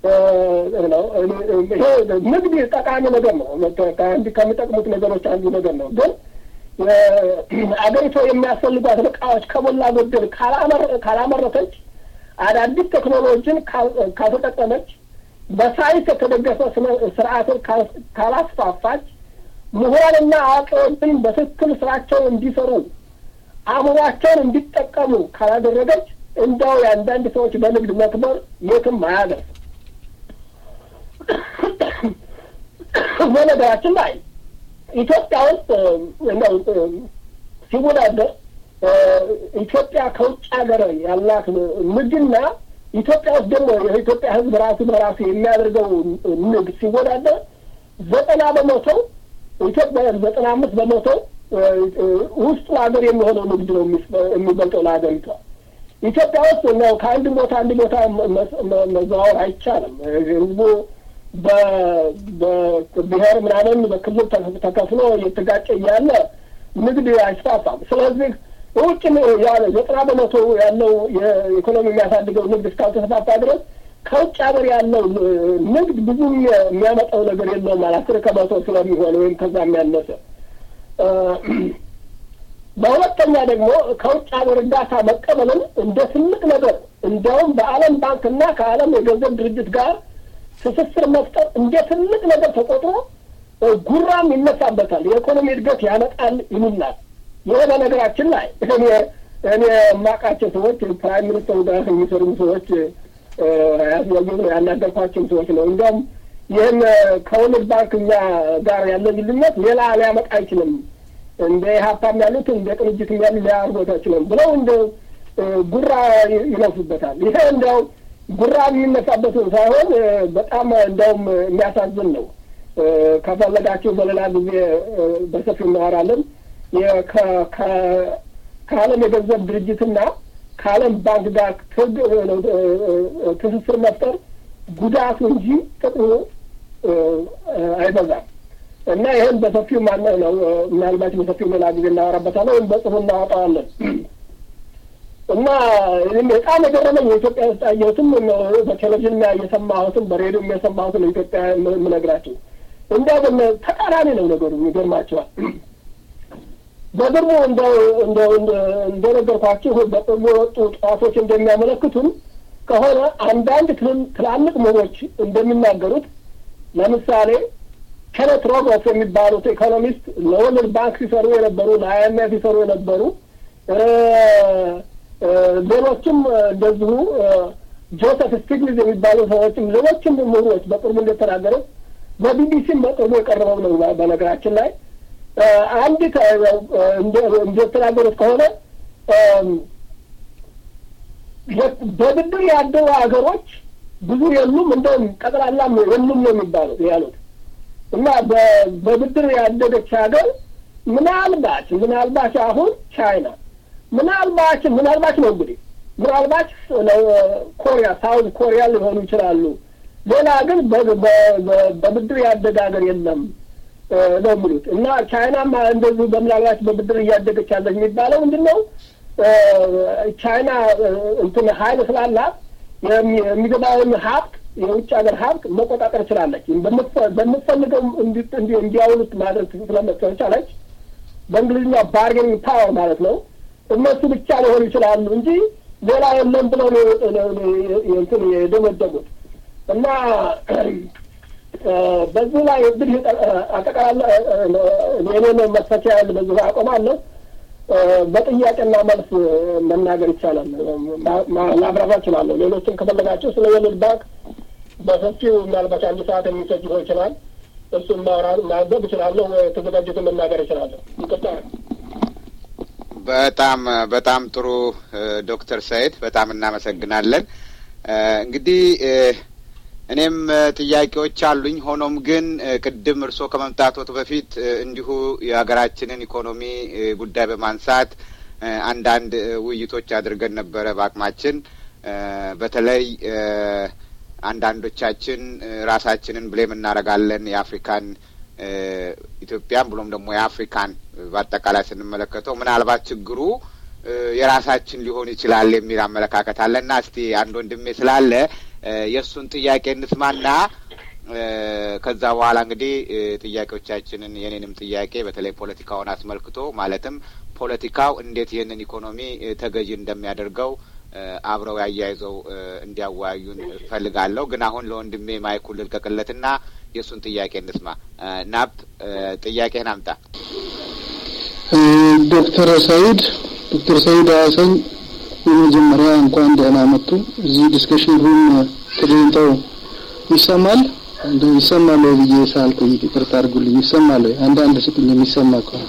Speaker 3: ይሄ ንግድ ጠቃሚ ነገር ነው። ከሚጠቅሙት ነገሮች አንዱ ነገር ነው። ግን አገሪቷ የሚያስፈልጓት እቃዎች ከሞላ ጎደል ካላመረተች፣ አዳዲስ ቴክኖሎጂን ካልተጠቀመች፣ በሳይንስ የተደገፈ ስርዓትን ካላስፋፋች፣ ምሁራንና አዋቂዎችን በትክክል ስራቸውን እንዲሰሩ አእምሯቸውን እንዲጠቀሙ ካላደረገች እንዳው የአንዳንድ ሰዎች በንግድ መክበር የትም አያደርስ። በነገራችን ላይ ኢትዮጵያ ውስጥ እንደው ሲወዳደር ኢትዮጵያ ከውጭ ሀገር ያላት ንግድና ኢትዮጵያ ውስጥ ደግሞ የኢትዮጵያ ሕዝብ ራሱ በራሱ የሚያደርገው ንግድ ሲወዳደር ዘጠና በመቶ ኢትዮጵያ ዘጠና አምስት በመቶ ውስጡ ሀገር የሚሆነው ንግድ ነው የሚበልጠው ለሀገሪቷ። ኢትዮጵያ ውስጥ ነው ከአንድ ቦታ አንድ ቦታ መዘዋወር አይቻልም። ህዝቡ በብሔር ምናምን በክልል ተከፍሎ እየተጋጨ እያለ ንግድ አይስፋፋም። ስለዚህ ውጭ ያለ ዘጠና በመቶ ያለው የኢኮኖሚ የሚያሳድገው ንግድ እስካልተስፋፋ ድረስ ከውጭ ሀገር ያለው ንግድ ብዙ የሚያመጣው ነገር የለውም። አስር ከመቶ ስለሚሆን ወይም ከዛ የሚያነሰ በሁለተኛ ደግሞ ከውጭ ሀገር እርዳታ መቀበልን እንደ ትልቅ ነገር እንዲያውም በዓለም ባንክና ከዓለም የገንዘብ ድርጅት ጋር ትስስር መፍጠር እንደ ትልቅ ነገር ተቆጥሮ ጉራም ይነሳበታል። የኢኮኖሚ እድገት ያመጣል ይሉናል። ይህ በነገራችን ላይ እኔ እኔ የማውቃቸው ሰዎች ፕራይም ሚኒስተሩ ጋር የሚሰሩ ሰዎች ያስያዩ ነው ያናገርኳቸው ሰዎች ነው። እንዲያውም ይህን ከወርልድ ባንክ እኛ ጋር ያለ ልዩነት ሌላ ሊያመጣ አይችልም እንደ ሀብታም ያሉት እንደ ቅንጅትም ያሉ ሊያርጎት አይችልም ብለው እንደ ጉራ ይነሱበታል። ይሄ እንዲያው ጉራ የሚነሳበት ሳይሆን በጣም እንዲያውም የሚያሳዝን ነው። ከፈለጋችሁ በሌላ ጊዜ በሰፊው እናወራለን። ከዓለም የገንዘብ ድርጅትና ከዓለም ባንክ ጋር ትስስር መፍጠር ጉዳቱ እንጂ ጥቅሙ አይበዛም። እና ይህን በሰፊው ማነ ነው ምናልባት በሰፊው ሌላ ጊዜ እናወራበታለን ወይም በጽሁፍ እናወጣዋለን። እና በጣም የገረመኝ የኢትዮጵያ ውስጥ ያየሁትም በቴሌቪዥን እየሰማሁትም በሬዲዮ የሰማሁትን ኢትዮጵያ የምነግራቸው እንዲያ ተቃራኒ ነው ነገሩ። ይገርማቸዋል። በቅርቡ እንደነገርኳችሁ በቅርቡ የወጡ ጥናቶች እንደሚያመለክቱን ከሆነ አንዳንድ ትላልቅ ምሁሮች እንደሚናገሩት ለምሳሌ ኬኔት ሮጎስ የሚባሉት ኢኮኖሚስት ለወርልድ ባንክ ሲሰሩ የነበሩ ለአይኤምኤፍ ሲሰሩ የነበሩ ሌሎችም እንደዚሁ ጆሴፍ ስቲግሊዝ የሚባሉ ሰዎችም ሌሎችም ምሁሮች በቅርቡ እንደተናገረው በቢቢሲም በቅርቡ የቀረበው ነው። በነገራችን ላይ አንዲት እንደተናገሩት ከሆነ በብድር ያደሩ ሀገሮች ብዙ የሉም፣ እንደውም ጠቅላላም የሉም ነው የሚባሉት ያሉት እና በብድር ያደገች ሀገር ምናልባት ምናልባት አሁን ቻይና ምናልባት ምናልባት ነው እንግዲህ ምናልባት ኮሪያ ሳውዝ ኮሪያ ሊሆኑ ይችላሉ። ሌላ ግን በብድር ያደገ ሀገር የለም ነው የሚሉት እና ቻይናም እንደዚሁ በምናልባት በብድር እያደገች ያለች የሚባለው ምንድን ነው? ቻይና እንትን ሀይል ስላላት የሚገባውን ሀብት የውጭ ሀገር ሀብት መቆጣጠር ችላለች። በምትፈልገው እንዲያውሉት ማድረግ ስለቻለች በእንግሊዝኛ ባርጌኒንግ ፓወር ማለት ነው። እነሱ ብቻ ሊሆኑ ይችላሉ እንጂ ሌላ የለም ብለው እንትን የደመደሙት እና በዚህ ላይ እንግዲህ አጠቃላይ የኔን መፈቻ ያለ በዚሁ አቆማለሁ። በጥያቄና መልስ መናገር ይቻላል፣ ማብራራት እችላለሁ። ሌሎችም ከፈለጋቸው ስለ ወርልድ ባንክ በሰፊው ምናልባት አንድ ሰዓት የሚሰጥ ሊሆን ይችላል። እሱን ማውራት ማንበብ እችላለሁ። የተዘጋጁትን መናገር እችላለሁ። ይቅርታ።
Speaker 2: በጣም በጣም ጥሩ ዶክተር ሰይድ በጣም እናመሰግናለን። እንግዲህ እኔም ጥያቄዎች አሉኝ። ሆኖም ግን ቅድም እርስዎ ከመምጣቶት በፊት እንዲሁ የሀገራችንን ኢኮኖሚ ጉዳይ በማንሳት አንዳንድ ውይይቶች አድርገን ነበረ በአቅማችን በተለይ አንዳንዶቻችን ራሳችንን ብሌም እናደርጋለን የአፍሪካን ኢትዮጵያን ብሎም ደግሞ የአፍሪካን በአጠቃላይ ስንመለከተው ምናልባት ችግሩ የራሳችን ሊሆን ይችላል የሚል አመለካከት አለና እስቲ አንድ ወንድሜ ስላለ የእሱን ጥያቄ እንስማና ከዛ በኋላ እንግዲህ ጥያቄዎቻችንን የኔንም ጥያቄ በተለይ ፖለቲካውን አስመልክቶ ማለትም ፖለቲካው እንዴት ይህንን ኢኮኖሚ ተገዢ እንደሚያደርገው አብረው ያያይዘው እንዲያወያዩን እፈልጋለሁ። ግን አሁን ለወንድሜ ማይኩን ልልቀቅለትና የእሱን ጥያቄ እንስማ። ናፕ ጥያቄህን አምጣ።
Speaker 4: ዶክተር ሰይድ ዶክተር ሰይድ ሀሰን የመጀመሪያ እንኳን ደህና መጡ። እዚህ ዲስከሽን ሩም ተገኝተው ይሰማል እንደ ይሰማል ወይ ብዬ ሳልጠይቅ ይቅርታ አድርጉልኝ። ይሰማል ወይ? አንዳንድ ስጡኝ የሚሰማ ከሆነ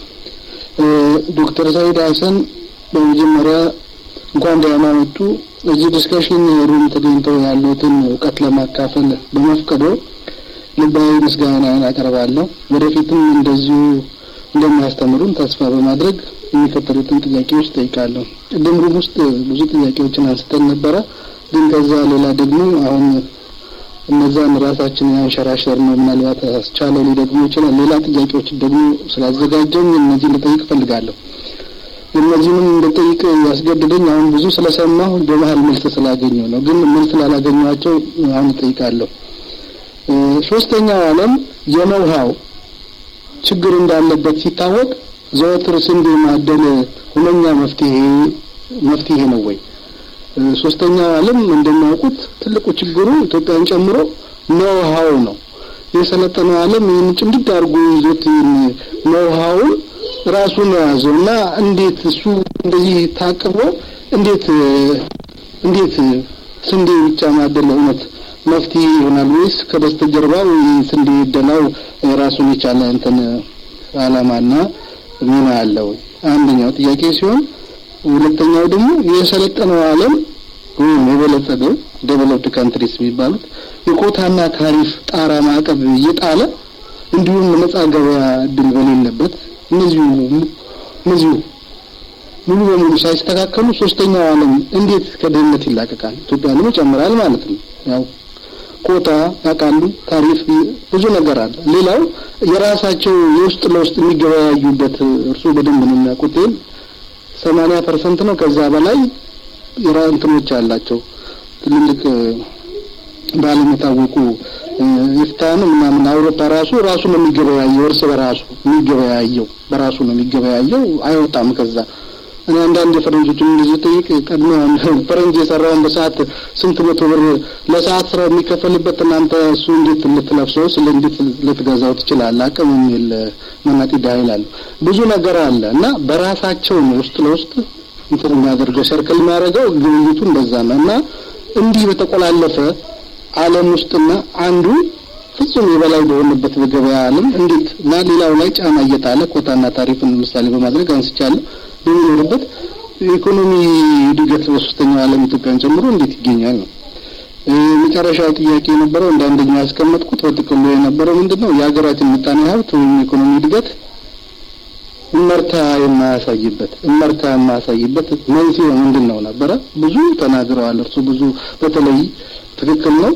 Speaker 4: ዶክተር ሰይድ ሀሰን በመጀመሪያ እንኳን ደህና መጡ። እዚህ ዲስከሽን ሩም ተገኝተው ያሉትን እውቀት ለማካፈል በመፍቀዶ ልባዊ ምስጋናን አቀርባለሁ። ወደፊትም እንደዚሁ እንደሚያስተምሩን ተስፋ በማድረግ የሚከተሉትን ጥያቄዎች ጠይቃለሁ። ቅድም ሩም ውስጥ ብዙ ጥያቄዎችን አንስተን ነበረ። ግን ከዛ ሌላ ደግሞ አሁን እነዛን ራሳችንን ያንሸራሸር ነው ምናልባት አስቻለው ሊደግሞ ይችላል። ሌላ ጥያቄዎች ደግሞ ስላዘጋጀኝ እነዚህ ልጠይቅ እፈልጋለሁ። እነዚህንም እንድጠይቅ ያስገድደኝ አሁን ብዙ ስለሰማሁ በመሀል መልስ ስላገኘው ነው። ግን መልስ ላላገኘኋቸው አሁን እጠይቃለሁ። ሶስተኛው ዓለም የነውሃው ችግር እንዳለበት ሲታወቅ ዘወትር ስንዴ ማደል ሁነኛ መፍትሄ መፍትሄ ነው ወይ? ሶስተኛው ዓለም እንደሚያውቁት ትልቁ ችግሩ ኢትዮጵያን ጨምሮ ኖውሃው ነው። የሰለጠነው ዓለም ይህን ጭምድድ አድርጎ ይዞት ኖውሃውን ራሱን የያዘው እና እንዴት እሱ እንደዚህ ታቅቦ እንዴት እንዴት ስንዴ ብቻ ማደል እውነት መፍትሄ ይሆናል ወይስ ከበስተጀርባው ስንዴ ደላው ራሱን የቻለ እንትን ዓላማና ሚና አለው? አንደኛው ጥያቄ ሲሆን ሁለተኛው ደግሞ የሰለጠነው ዓለም ወይም የበለጸገው ዴቨሎፕድ ካንትሪስ የሚባሉት የኮታና ታሪፍ ጣራ ማዕቀብ እየጣለ እንዲሁም ነጻ ገበያ እድል በሌለበት እነዚሁ እነዚሁ ሙሉ በሙሉ ሳይስተካከሉ ሶስተኛው ዓለም እንዴት ከድህነት ይላቀቃል? ኢትዮጵያንም ይጨምራል ማለት ነው። ያው ኮታ ያውቃሉ፣ ታሪፍ ብዙ ነገር አለ። ሌላው የራሳቸው የውስጥ ለውስጥ የሚገበያዩበት እርሱ በደንብ ነው የሚያውቁት። ሰማንያ ፐርሰንት ነው ከዛ በላይ የራ እንትኖች አላቸው ትልልቅ በዓለም የታወቁ ኤፍታን ምናምን አውሮፓ ራሱ ራሱ ነው የሚገበያየው፣ እርስ በራሱ የሚገበያየው በራሱ ነው የሚገበያየው፣ አይወጣም ከዛ እኔ አንዳንድ የፈረንጆችን እንደዚህ ጠይቅ ቀድሞ ፈረንጅ የሰራውን በሰዓት ስንት መቶ ብር ለሰዓት ስራ የሚከፈልበት እናንተ እሱ እንዴት ልትለብሰው ስለ እንዴት ልትገዛው ትችላለህ? አቅም የሚል መናጢ ዳይል አለ። ብዙ ነገር አለ እና በራሳቸው ነው ውስጥ ለውስጥ እንትን የሚያደርገው ሰርክል የሚያደርገው ግብይቱ እንደዛ ነው እና እንዲህ በተቆላለፈ ዓለም ውስጥና አንዱ ፍጹም የበላይ በሆነበት በገበያ ዓለም እንዴት እና ሌላው ላይ ጫና እየጣለ ኮታና ታሪፍን ምሳሌ በማድረግ አንስቻለሁ በሚኖርበት የኢኮኖሚ እድገት በሶስተኛው ዓለም ኢትዮጵያን ጨምሮ እንዴት ይገኛል ነው። የመጨረሻው ጥያቄ የነበረው እንደ አንደኛ ያስቀመጥኩት በጥቅሉ የነበረው ምንድን ነው የሀገራችን ምጣኔ ሀብት ወይም የኢኮኖሚ እድገት እመርታ የማያሳይበት እመርታ የማያሳይበት መንስኤው ምንድን ነው ነበረ። ብዙ ተናግረዋል እርሱ ብዙ በተለይ ትክክል ነው።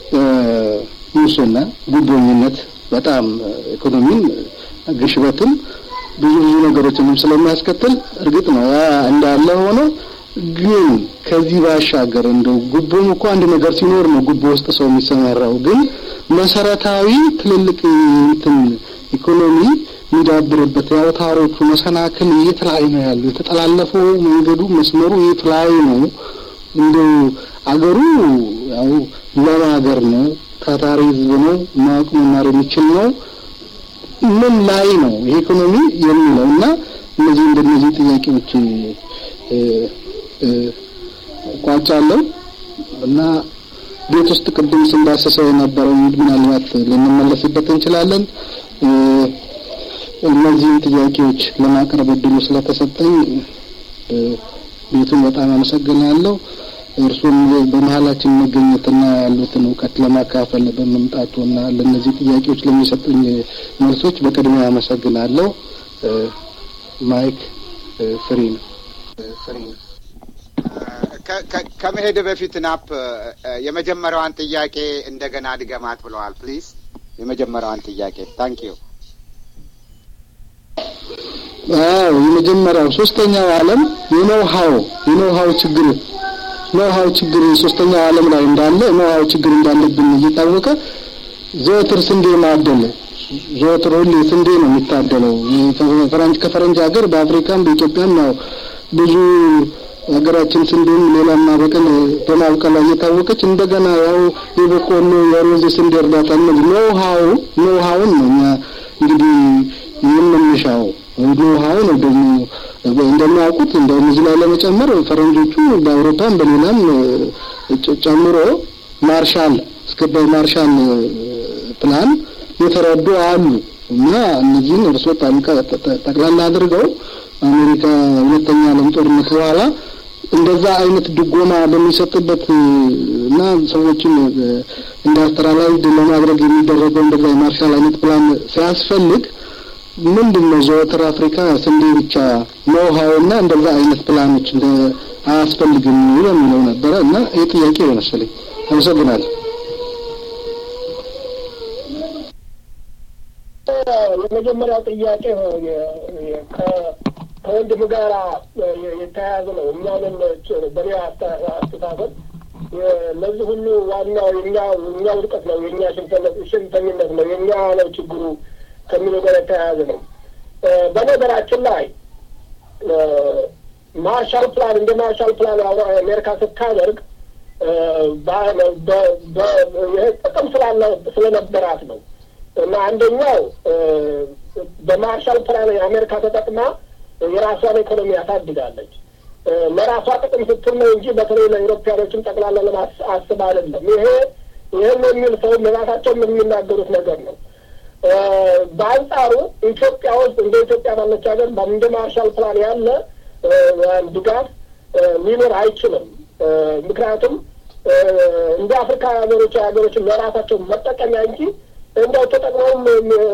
Speaker 4: ሙስና፣ ጉቦኝነት በጣም ኢኮኖሚን ግሽበትን ብዙ ብዙ ነገሮችንም ስለሚያስከትል እርግጥ ነው ያ እንዳለ ሆኖ ግን ከዚህ ባሻገር እንደው ጉቦም እኮ አንድ ነገር ሲኖር ነው ጉቦ ውስጥ ሰው የሚሰማራው። ግን መሰረታዊ ትልልቅ እንትን ኢኮኖሚ የሚዳብርበት የአውታሮቹ መሰናክል የት ላይ ነው ያለው? የተጠላለፈው መንገዱ መስመሩ የት ላይ ነው? እንደው አገሩ ያው ለም ሀገር ነው፣ ታታሪ ህዝብ ነው፣ ማወቅ መማር የሚችል ነው ምን ላይ ነው ኢኮኖሚ የሚለው እና እነዚህ እንደነዚህ ጥያቄዎች ቋጫለሁ እና ቤት ውስጥ ቅድም ስንዳሰሰው የነበረው ምናልባት ልንመለስበት እንችላለን። እነዚህን ጥያቄዎች ለማቅረብ እድሉ ስለተሰጠኝ ቤቱን በጣም አመሰግናለሁ። እርሱም በመሀላችን መገኘትና ያሉትን እውቀት ለማካፈል በመምጣቱና ለእነዚህ ጥያቄዎች ለሚሰጡኝ መልሶች በቅድሚያ አመሰግናለሁ። ማይክ ፍሪ ነው። ፍሪ ነው።
Speaker 2: ከመሄድ በፊት ናፕ የመጀመሪያዋን ጥያቄ እንደገና ድገማት ብለዋል። ፕሊዝ የመጀመሪያዋን ጥያቄ ታንክ ዩ።
Speaker 4: አዎ የመጀመሪያው ሶስተኛው ዓለም የኖው ሀው የኖው ሀው ችግር ኖው ሀው ችግር ሶስተኛው ዓለም ላይ እንዳለ ኖው ሀው ችግር እንዳለብን እየታወቀ ዘወትር ስንዴ ማደለ ዘወትር ሁሌ ስንዴ ነው የሚታደለው። ፈረንጅ ከፈረንጅ ሀገር በአፍሪካም በኢትዮጵያም ያው ብዙ ሀገራችን ስንዴም ሌላም ማበቀል በማብቀል ላይ እየታወቀች እንደገና ያው የበቆሎ የሩዝ የስንዴ እርዳታ እነዚህ ኖው ሀው ኖው ሀውን ነው እኛ እንግዲህ የምንሻው ኖው ሀው ነው ደግሞ እንደሚያውቁት እንደውም እዚህ ላይ ለመጨመር ፈረንጆቹ በአውሮፓም በሌላም ጨምሮ ማርሻል እስከ በማርሻል ፕላን የተረዱ አሉ እና እነዚህን እርሶ ጠቅላላ አድርገው አሜሪካ ሁለተኛ ዓለም ጦርነት በኋላ እንደዛ አይነት ድጎማ በሚሰጥበት እና ሰዎችን ኢንዱስትሪላይዝድ ለማድረግ የሚደረገው እንደዛ የማርሻል አይነት ፕላን ሲያስፈልግ ምንድን ነው ዘወትር አፍሪካ ስንዴ ብቻ ኖውሃው እና እንደዛ አይነት ፕላኖች እንደ አያስፈልግም የሚለው ነበረ እና ይህ ጥያቄ መሰለኝ። አመሰግናለሁ።
Speaker 3: የመጀመሪያው ጥያቄ ከወንድም ጋር የተያያዘ ነው። እኛንም በኔ አስተሳሰብ ለዚህ ሁሉ ዋናው የኛ የኛ ውድቀት ነው፣ የኛ ሽንፈኝነት ነው፣ የኛ ነው ችግሩ ከሚለው ጋር የተያያዘ ነው። በነገራችን ላይ ማርሻል ፕላን እንደ ማርሻል ፕላን አሜሪካ ስታደርግ ጥቅም ስላለ ስለነበራት ነው እና አንደኛው በማርሻል ፕላን የአሜሪካ ተጠቅማ የራሷን ኢኮኖሚ ያሳድጋለች። ለራሷ ጥቅም ስትል ነው እንጂ በተለይ ለኢሮፓያኖችም ጠቅላላ ለማስብ አይደለም። ይሄ ይህን የሚል ሰው ለራሳቸውም የሚናገሩት ነገር ነው። በአንጻሩ ኢትዮጵያ ውስጥ እንደ ኢትዮጵያ ባለች ሀገር እንደ ማርሻል ፕላን ያለ ድጋፍ ሊኖር አይችልም። ምክንያቱም እንደ አፍሪካ ሀገሮች ሀገሮችን ለራሳቸው መጠቀሚያ እንጂ እንደው ተጠቅመውም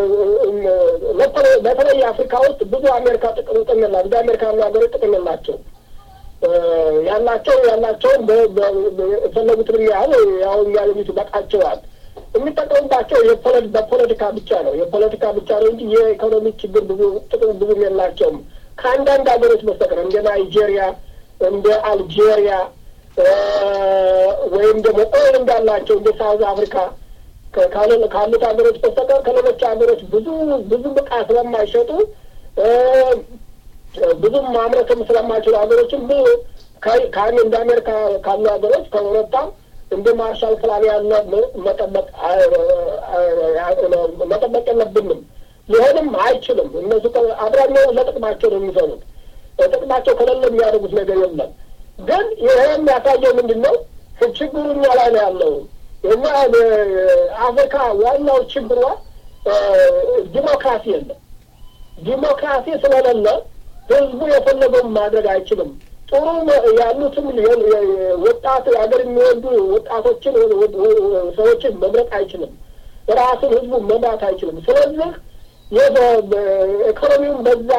Speaker 3: በተለይ አፍሪካ ውስጥ ብዙ አሜሪካ ጥቅም ጥቅም የላ እንደ አሜሪካ ያሉ ሀገሮች ጥቅም የላቸው ያላቸው ያላቸውን የፈለጉትን ያህል ያው የሚያገኙት ይበቃቸዋል። የሚጠቀሙባቸው በፖለቲካ ብቻ ነው የፖለቲካ ብቻ ነው እንጂ የኢኮኖሚ ችግር ብዙ ጥቅም ብዙም የላቸውም ከአንዳንድ ሀገሮች በስተቀር እንደ ናይጄሪያ እንደ አልጄሪያ ወይም ደግሞ ኦይል እንዳላቸው እንደ ሳውዝ አፍሪካ ካሉት ሀገሮች በስተቀር ከሌሎች ሀገሮች ብዙ ብዙ ብቃ ስለማይሸጡ ብዙም ማምረትም ስለማይችሉ ሀገሮችም ብዙ ከአን እንደ አሜሪካ ካሉ ሀገሮች ከአውሮፓም እንደ ማርሻል ፕላን ያለ መጠበቅ መጠበቅ የለብንም። ሊሆንም አይችልም። እነሱ አብዛኛው ለጥቅማቸው ነው የሚሰሩት። ጥቅማቸው ከሌለ የሚያደርጉት ነገር የለም። ግን ይሄ የሚያሳየው ምንድን ነው? ችግሩ እኛ ላይ ነው ያለው። እና አፍሪካ ዋናው ችግሯ ዲሞክራሲ የለም። ዲሞክራሲ ስለሌለ ህዝቡ የፈለገውን ማድረግ አይችልም። ጥሩ ያሉትም ወጣት ሀገር የሚወዱ ወጣቶችን ሰዎችን መምረጥ አይችልም። ራሱን ህዝቡ መምራት አይችልም። ስለዚህ ኢኮኖሚውን በዛ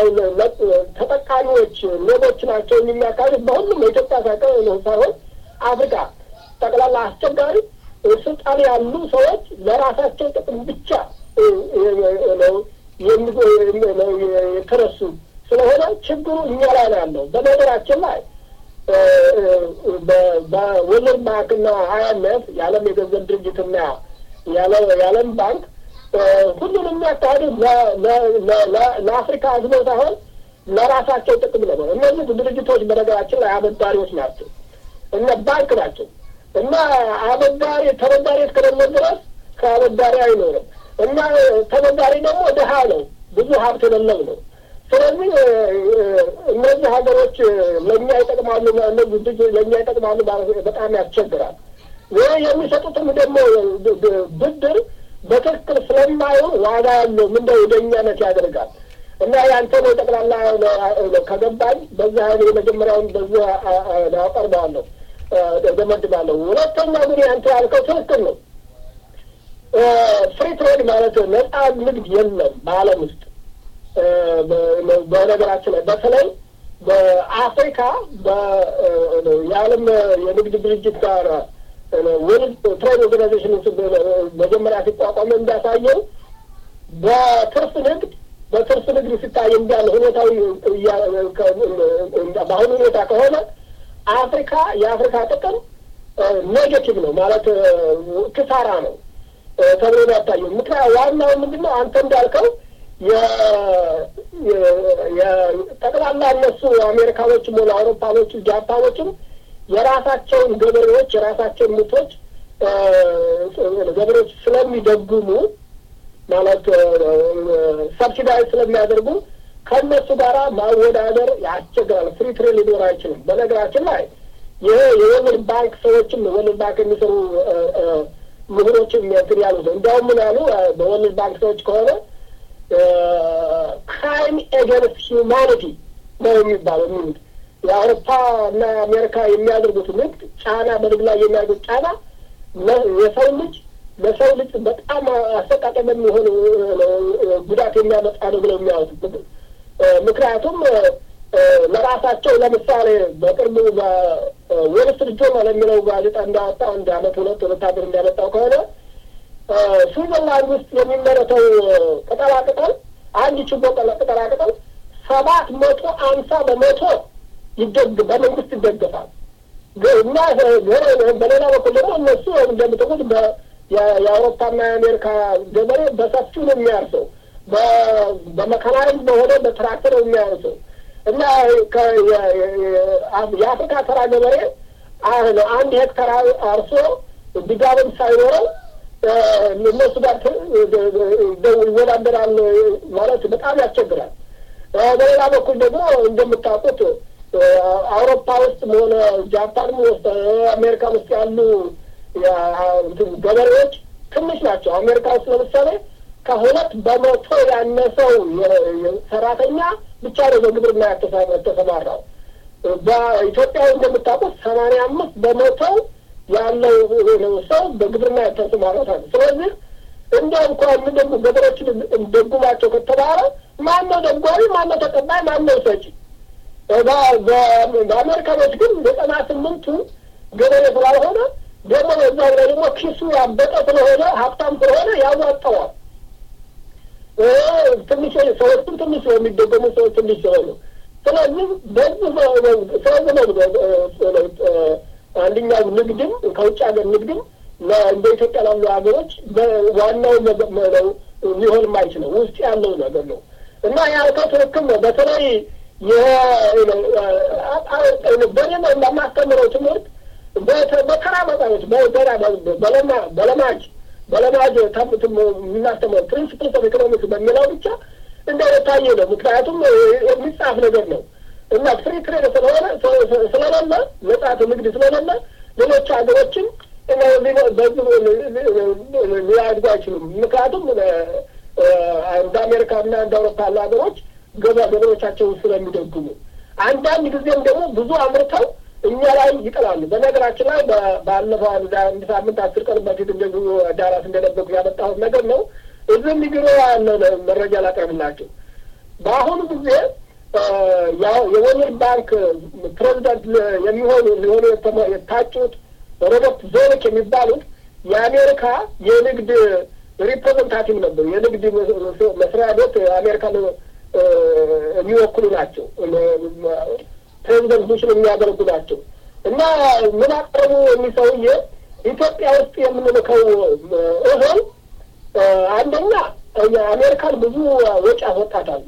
Speaker 3: ተጠቃሚዎች ሌቦች ናቸው የሚያካሂድ በሁሉም የኢትዮጵያ ሳይሆን አፍሪካ ጠቅላላ አስቸጋሪ ስልጣን ያሉ ሰዎች ለራሳቸው ጥቅም ብቻ የተነሱ ስለሆነ ችግሩ እኛ ላይ ነው ያለው። በነገራችን ላይ በወርልድ ባንክና አይኤምኤፍ የዓለም የገንዘብ ድርጅትና የዓለም ባንክ ሁሉንም የሚያካሂዱት ለአፍሪካ ህዝቦ ሳይሆን ለራሳቸው ጥቅም ነበር። እነዚህ ድርጅቶች በነገራችን ላይ አበዳሪዎች ናቸው፣ እነ ባንክ ናቸው እና አበዳሪ ተበዳሪ እስከሌለ ድረስ ከአበዳሪ አይኖርም እና ተበዳሪ ደግሞ ድሀ ነው፣ ብዙ ሀብት የሌለው ነው። ስለዚህ እነዚህ ሀገሮች ለእኛ ይጠቅማሉ፣ እነዚህ ልጅ ለእኛ ይጠቅማሉ ማለት በጣም ያስቸግራል። ይህ የሚሰጡትም ደግሞ ብድር በትክክል ስለማይሆን ዋጋ ያለው ምንደ ወደኛነት ያደርጋል እና ያንተ ነው ጠቅላላ ከገባኝ በዛ የመጀመሪያውን በዛ አቀርበዋለሁ ደመድባለሁ። ሁለተኛው ግን ያንተ ያልከው ትክክል ነው። ፍሪ ትሬድ ማለት ነጻ ንግድ የለም በዓለም ውስጥ በነገራችን ላይ በተለይ በአፍሪካ የዓለም የንግድ ድርጅት ጋር ወርልድ ትሬድ ኦርጋናይዜሽን መጀመሪያ ሲቋቋም እንዳሳየው በትርፍ ንግድ በትርፍ ንግድ ሲታይ እንዳለ ሁኔታዊ በአሁኑ ሁኔታ ከሆነ አፍሪካ የአፍሪካ ጥቅም ኔጌቲቭ ነው ማለት ክሳራ ነው ተብሎ ነው ያታየው። ምክንያት ዋናው ምንድን ነው አንተ እንዳልከው ጠቅላላ እነሱ አሜሪካኖችም ሆነ አውሮፓኖችም ጃፓኖችም የራሳቸውን ገበሬዎች የራሳቸውን ምርቶች ገበሬዎች ስለሚደጉሙ ማለት ሰብሲዳይ ስለሚያደርጉ ከእነሱ ጋር ማወዳደር ያስቸግራል። ፍሪ ትሬድ ሊኖር አይችልም። በነገራችን ላይ ይሄ የወርልድ ባንክ ሰዎችም ወርልድ ባንክ የሚሰሩ ምሁሮችም እንትን ያሉ ነው። እንዲያውም ምን ያሉ በወርልድ ባንክ ሰዎች ከሆነ ክራይም ኤገንስት ሂውማኒቲ ነው የሚባለው የሚሉት የአውሮፓ እና አሜሪካ የሚያደርጉት ንግድ ጫና በንግድ ላይ የሚያደርጉት ጫና የሰው ልጅ ለሰው ልጅ በጣም አሰቃቂ በሚሆን ጉዳት የሚያመጣ ነው ብለው የሚያወጡት ምክንያቱም ለራሳቸው ለምሳሌ በቅርቡ በዎል ስትሪት ጆርናል የሚለው ጋዜጣ እንዳወጣ አንድ አመት ሁለት ወታደር እንዳመጣው ከሆነ ስዊዘርላንድ ውስጥ የሚመረተው ቅጠላቅጠል አንድ ችቦ ቅጠላቅጠል ሰባት መቶ አምሳ በመቶ ይደግ በመንግስት ይደገፋል እና በሌላ በኩል ደግሞ እነሱ እንደምትቁት የአውሮፓና የአሜሪካ ገበሬ በሰፊው ነው የሚያርሰው በመካናይዝ በሆነ በትራክተር ነው የሚያርሰው እና የአፍሪካ ተራ ገበሬ አንድ ሄክተር አርሶ ድጋብም ሳይኖረው እነሱ ጋር ይወዳደራል ማለት በጣም ያስቸግራል። በሌላ በኩል ደግሞ እንደምታውቁት አውሮፓ ውስጥ ሆነ ጃፓንም ውስጥ አሜሪካን ውስጥ ያሉ ገበሬዎች ትንሽ ናቸው። አሜሪካ ውስጥ ለምሳሌ ከሁለት በመቶ ያነሰው ሰራተኛ ብቻ ነው በግብርና የተሰማራው። በኢትዮጵያ እንደምታውቁት ሰማንያ አምስት በመቶ ያለው ሰው በግብርና የተሰማራት አለ። ስለዚህ እንደ እንኳን ደግሞ ገበሬዎችን ደጉማቸው ከተባለ ማነው ደጓሚ፣ ማነው ተቀባይ፣ ማነው ሰጪ? በአሜሪካኖች ግን ዘጠና ስምንቱ ገበሬ ስላልሆነ ደግሞ በዛ ላይ ደግሞ ኪሱ ያበጠ ስለሆነ ሀብታም ስለሆነ ያዋጠዋል። ትንሽ ሰዎችም ትንሽ የሚደገሙ ሰዎች ትንሽ ስለሆኑ ስለዚህ በዚህ ስለዚህ ነው አንደኛው ንግድም ከውጭ ሀገር ንግድም እንደ ኢትዮጵያ ላሉ ሀገሮች ዋናው ሊሆን የማይችለው ውስጥ ያለው ነገር ነው እና ያልከው ትክክል ነው። በተለይ በኔ ለማስተምረው ትምህርት በተራ መጣዎች በለማ በለማጅ በለማጅ የምናስተምረው ፕሪንስፕልስ ኦፍ ኢኮኖሚክስ በሚለው ብቻ እንደታየ ነው። ምክንያቱም የሚጻፍ ነገር ነው እና ፍሪ ትሬድ ስለሆነ ስለሌለ ነጻት ንግድ ስለሌለ ሌሎች ሀገሮችን ሊያድጉ አይችሉም። ምክንያቱም እንደ አሜሪካና እንደ አውሮፓ ያሉ ሀገሮች ገበ ገበሬዎቻቸውን ስለሚደግሙ አንዳንድ ጊዜም ደግሞ ብዙ አምርተው እኛ ላይ ይጥላሉ። በነገራችን ላይ ባለፈው አንድ ሳምንት አስር ቀን በፊት እንደዚሁ ዳራት እንደነበርኩ ያመጣሁት ነገር ነው። እዚህም ቢሮ ያለ መረጃ ላቀርብላቸው። በአሁኑ ጊዜ የወርልድ ባንክ ፕሬዚዳንት የሚሆኑ ሊሆኑ የታጩት ሮበርት ዞሪክ የሚባሉት የአሜሪካ የንግድ ሪፕሬዘንታቲቭ ነበሩ። የንግድ መስሪያ ቤት አሜሪካን የሚወክሉ ናቸው። ፕሬዚደንት ቡሽን የሚያደርጉ ናቸው እና ምን አቀረቡ? እኒህ ሰውዬ ኢትዮጵያ ውስጥ የምንልከው እህል አንደኛ አሜሪካን ብዙ ወጪ አስወጣታል።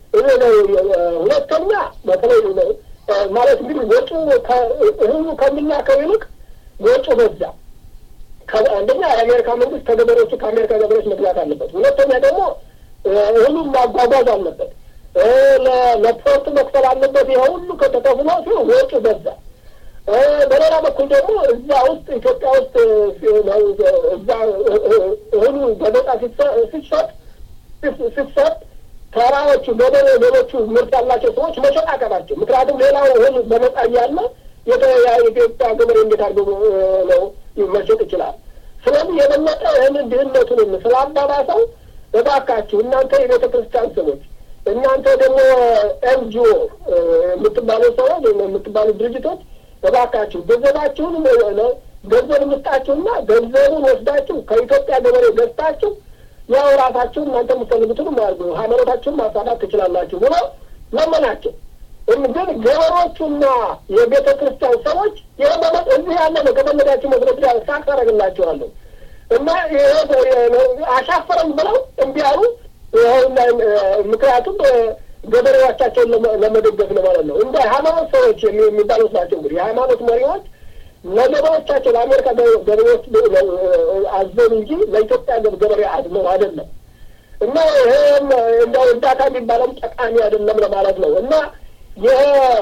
Speaker 3: ሁለተኛ በተለይ ማለት እንግዲህ ወጪ እህሉ ከሚላከው ይልቅ ወጪ በዛ። አንደኛ የአሜሪካ መንግስት ከገበሬዎቹ ከአሜሪካ ገበሬዎች መግዛት አለበት። ሁለተኛ ደግሞ እህሉን ማጓጓዝ አለበት። ለፖርት መክፈል አለበት። ይሄ ሁሉ ከተከፍሎ ሲሆን ወጪ በዛ። በሌላ በኩል ደግሞ እዛ ውስጥ ኢትዮጵያ ውስጥ እዛ እህሉ በነጻ ሲሰጥ ሲሰጥ ተራዎቹ ገበሬ ሌሎቹ ምርት ያላቸው ሰዎች መሸጥ አቀባቸው። ምክንያቱም ሌላው እህል በነጻ እያለ የኢትዮጵያ ገበሬ እንዴት አድርጎ ነው መሸጥ ይችላል? ስለዚህ የበለጠ ይህንን ድህነቱንም ስላባባሰው እባካችሁ እናንተ የቤተ ክርስቲያን ሰዎች እናንተ ደግሞ ኤንጂኦ የምትባሉ ሰዎች የምትባሉ ድርጅቶች እባካችሁ ገንዘባችሁን ገንዘብ ምስጣችሁና ገንዘቡን ወስዳችሁ ከኢትዮጵያ ገበሬ ገዝታችሁ ያው ራሳችሁ እናንተ የምትፈልጉትን ማያርጉ ሃይማኖታችሁን ማሳዳት ትችላላችሁ ብሎ ለመናቸው። ግን ገበሬዎቹና የቤተ ክርስቲያን ሰዎች ይህ እዚህ ያለ ነው። ከፈለጋችሁ መስረት ሳቅ ታደርግላችኋለሁ እና አሻፈረም ብለው እምቢ አሉ። ምክንያቱም ገበሬዎቻቸውን ለመደገፍ ነው ማለት ነው። እንደ ሃይማኖት ሰዎች የሚባሉት ናቸው። እንግዲህ የሃይማኖት መሪዎች ለገበሬዎቻቸው ለአሜሪካ ገበሬዎች አዘኑ እንጂ ለኢትዮጵያ ገበሬ አዝነው አይደለም። እና ይህም እንደ እርዳታ የሚባለውም ጠቃሚ አይደለም ለማለት ነው። እና ይህ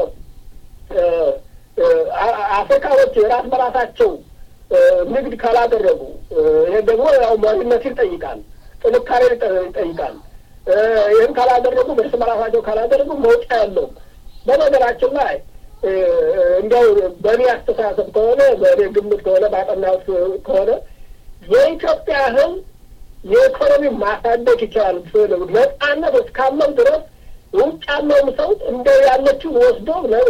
Speaker 3: አፍሪካኖች ራስ በራሳቸው ንግድ ካላደረጉ ይህ ደግሞ ያው መሪነት ይጠይቃል፣ ጥንካሬ ይጠይቃል። ይህን ካላደረጉ እርስ በራሳቸው ካላደረጉ መውጫ ያለው በነገራችን ላይ እንዲያው በእኔ አስተሳሰብ ከሆነ በእኔ ግምት ከሆነ ባጠናሁት ከሆነ የኢትዮጵያ ሕዝብ የኢኮኖሚ ማሳደግ ይችላል። ነጻነት እስካለው ድረስ ውጭ ያለውም ሰው እንደ ያለችው ወስዶ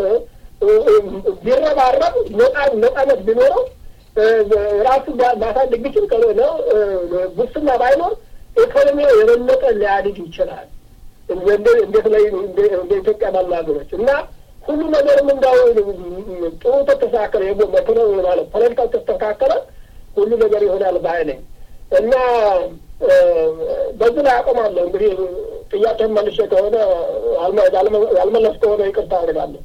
Speaker 3: ቢረባረብ ነጻነት ቢኖረው ራሱ ማሳደግ ቢችል ከሆነ ጉስና ባይኖር ኢኮኖሚው የበለጠ ሊያድግ ይችላል። እንዴት ላይ እንደ ኢትዮጵያ ባሉ ሀገሮች እና ሁሉ ነገርም እንዳው ጥሩ ተስተካከለ መክኖ ማለት ፖለቲካው ተስተካከለ ሁሉ ነገር ይሆናል ባይ ነኝ እና በዚህ ላይ አቆማለሁ። እንግዲህ ጥያቄን መልሼ ከሆነ ያልመለስ ከሆነ ይቅርታ አድርጋለሁ።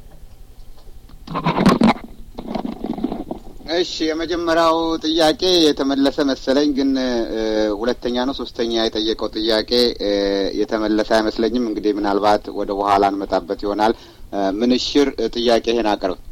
Speaker 2: እሺ፣ የመጀመሪያው ጥያቄ የተመለሰ መሰለኝ፣ ግን ሁለተኛ ነው ሶስተኛ የጠየቀው ጥያቄ የተመለሰ አይመስለኝም። እንግዲህ ምናልባት ወደ በኋላ እንመጣበት ይሆናል። ምንሽር ጥያቄህን አቅርብ።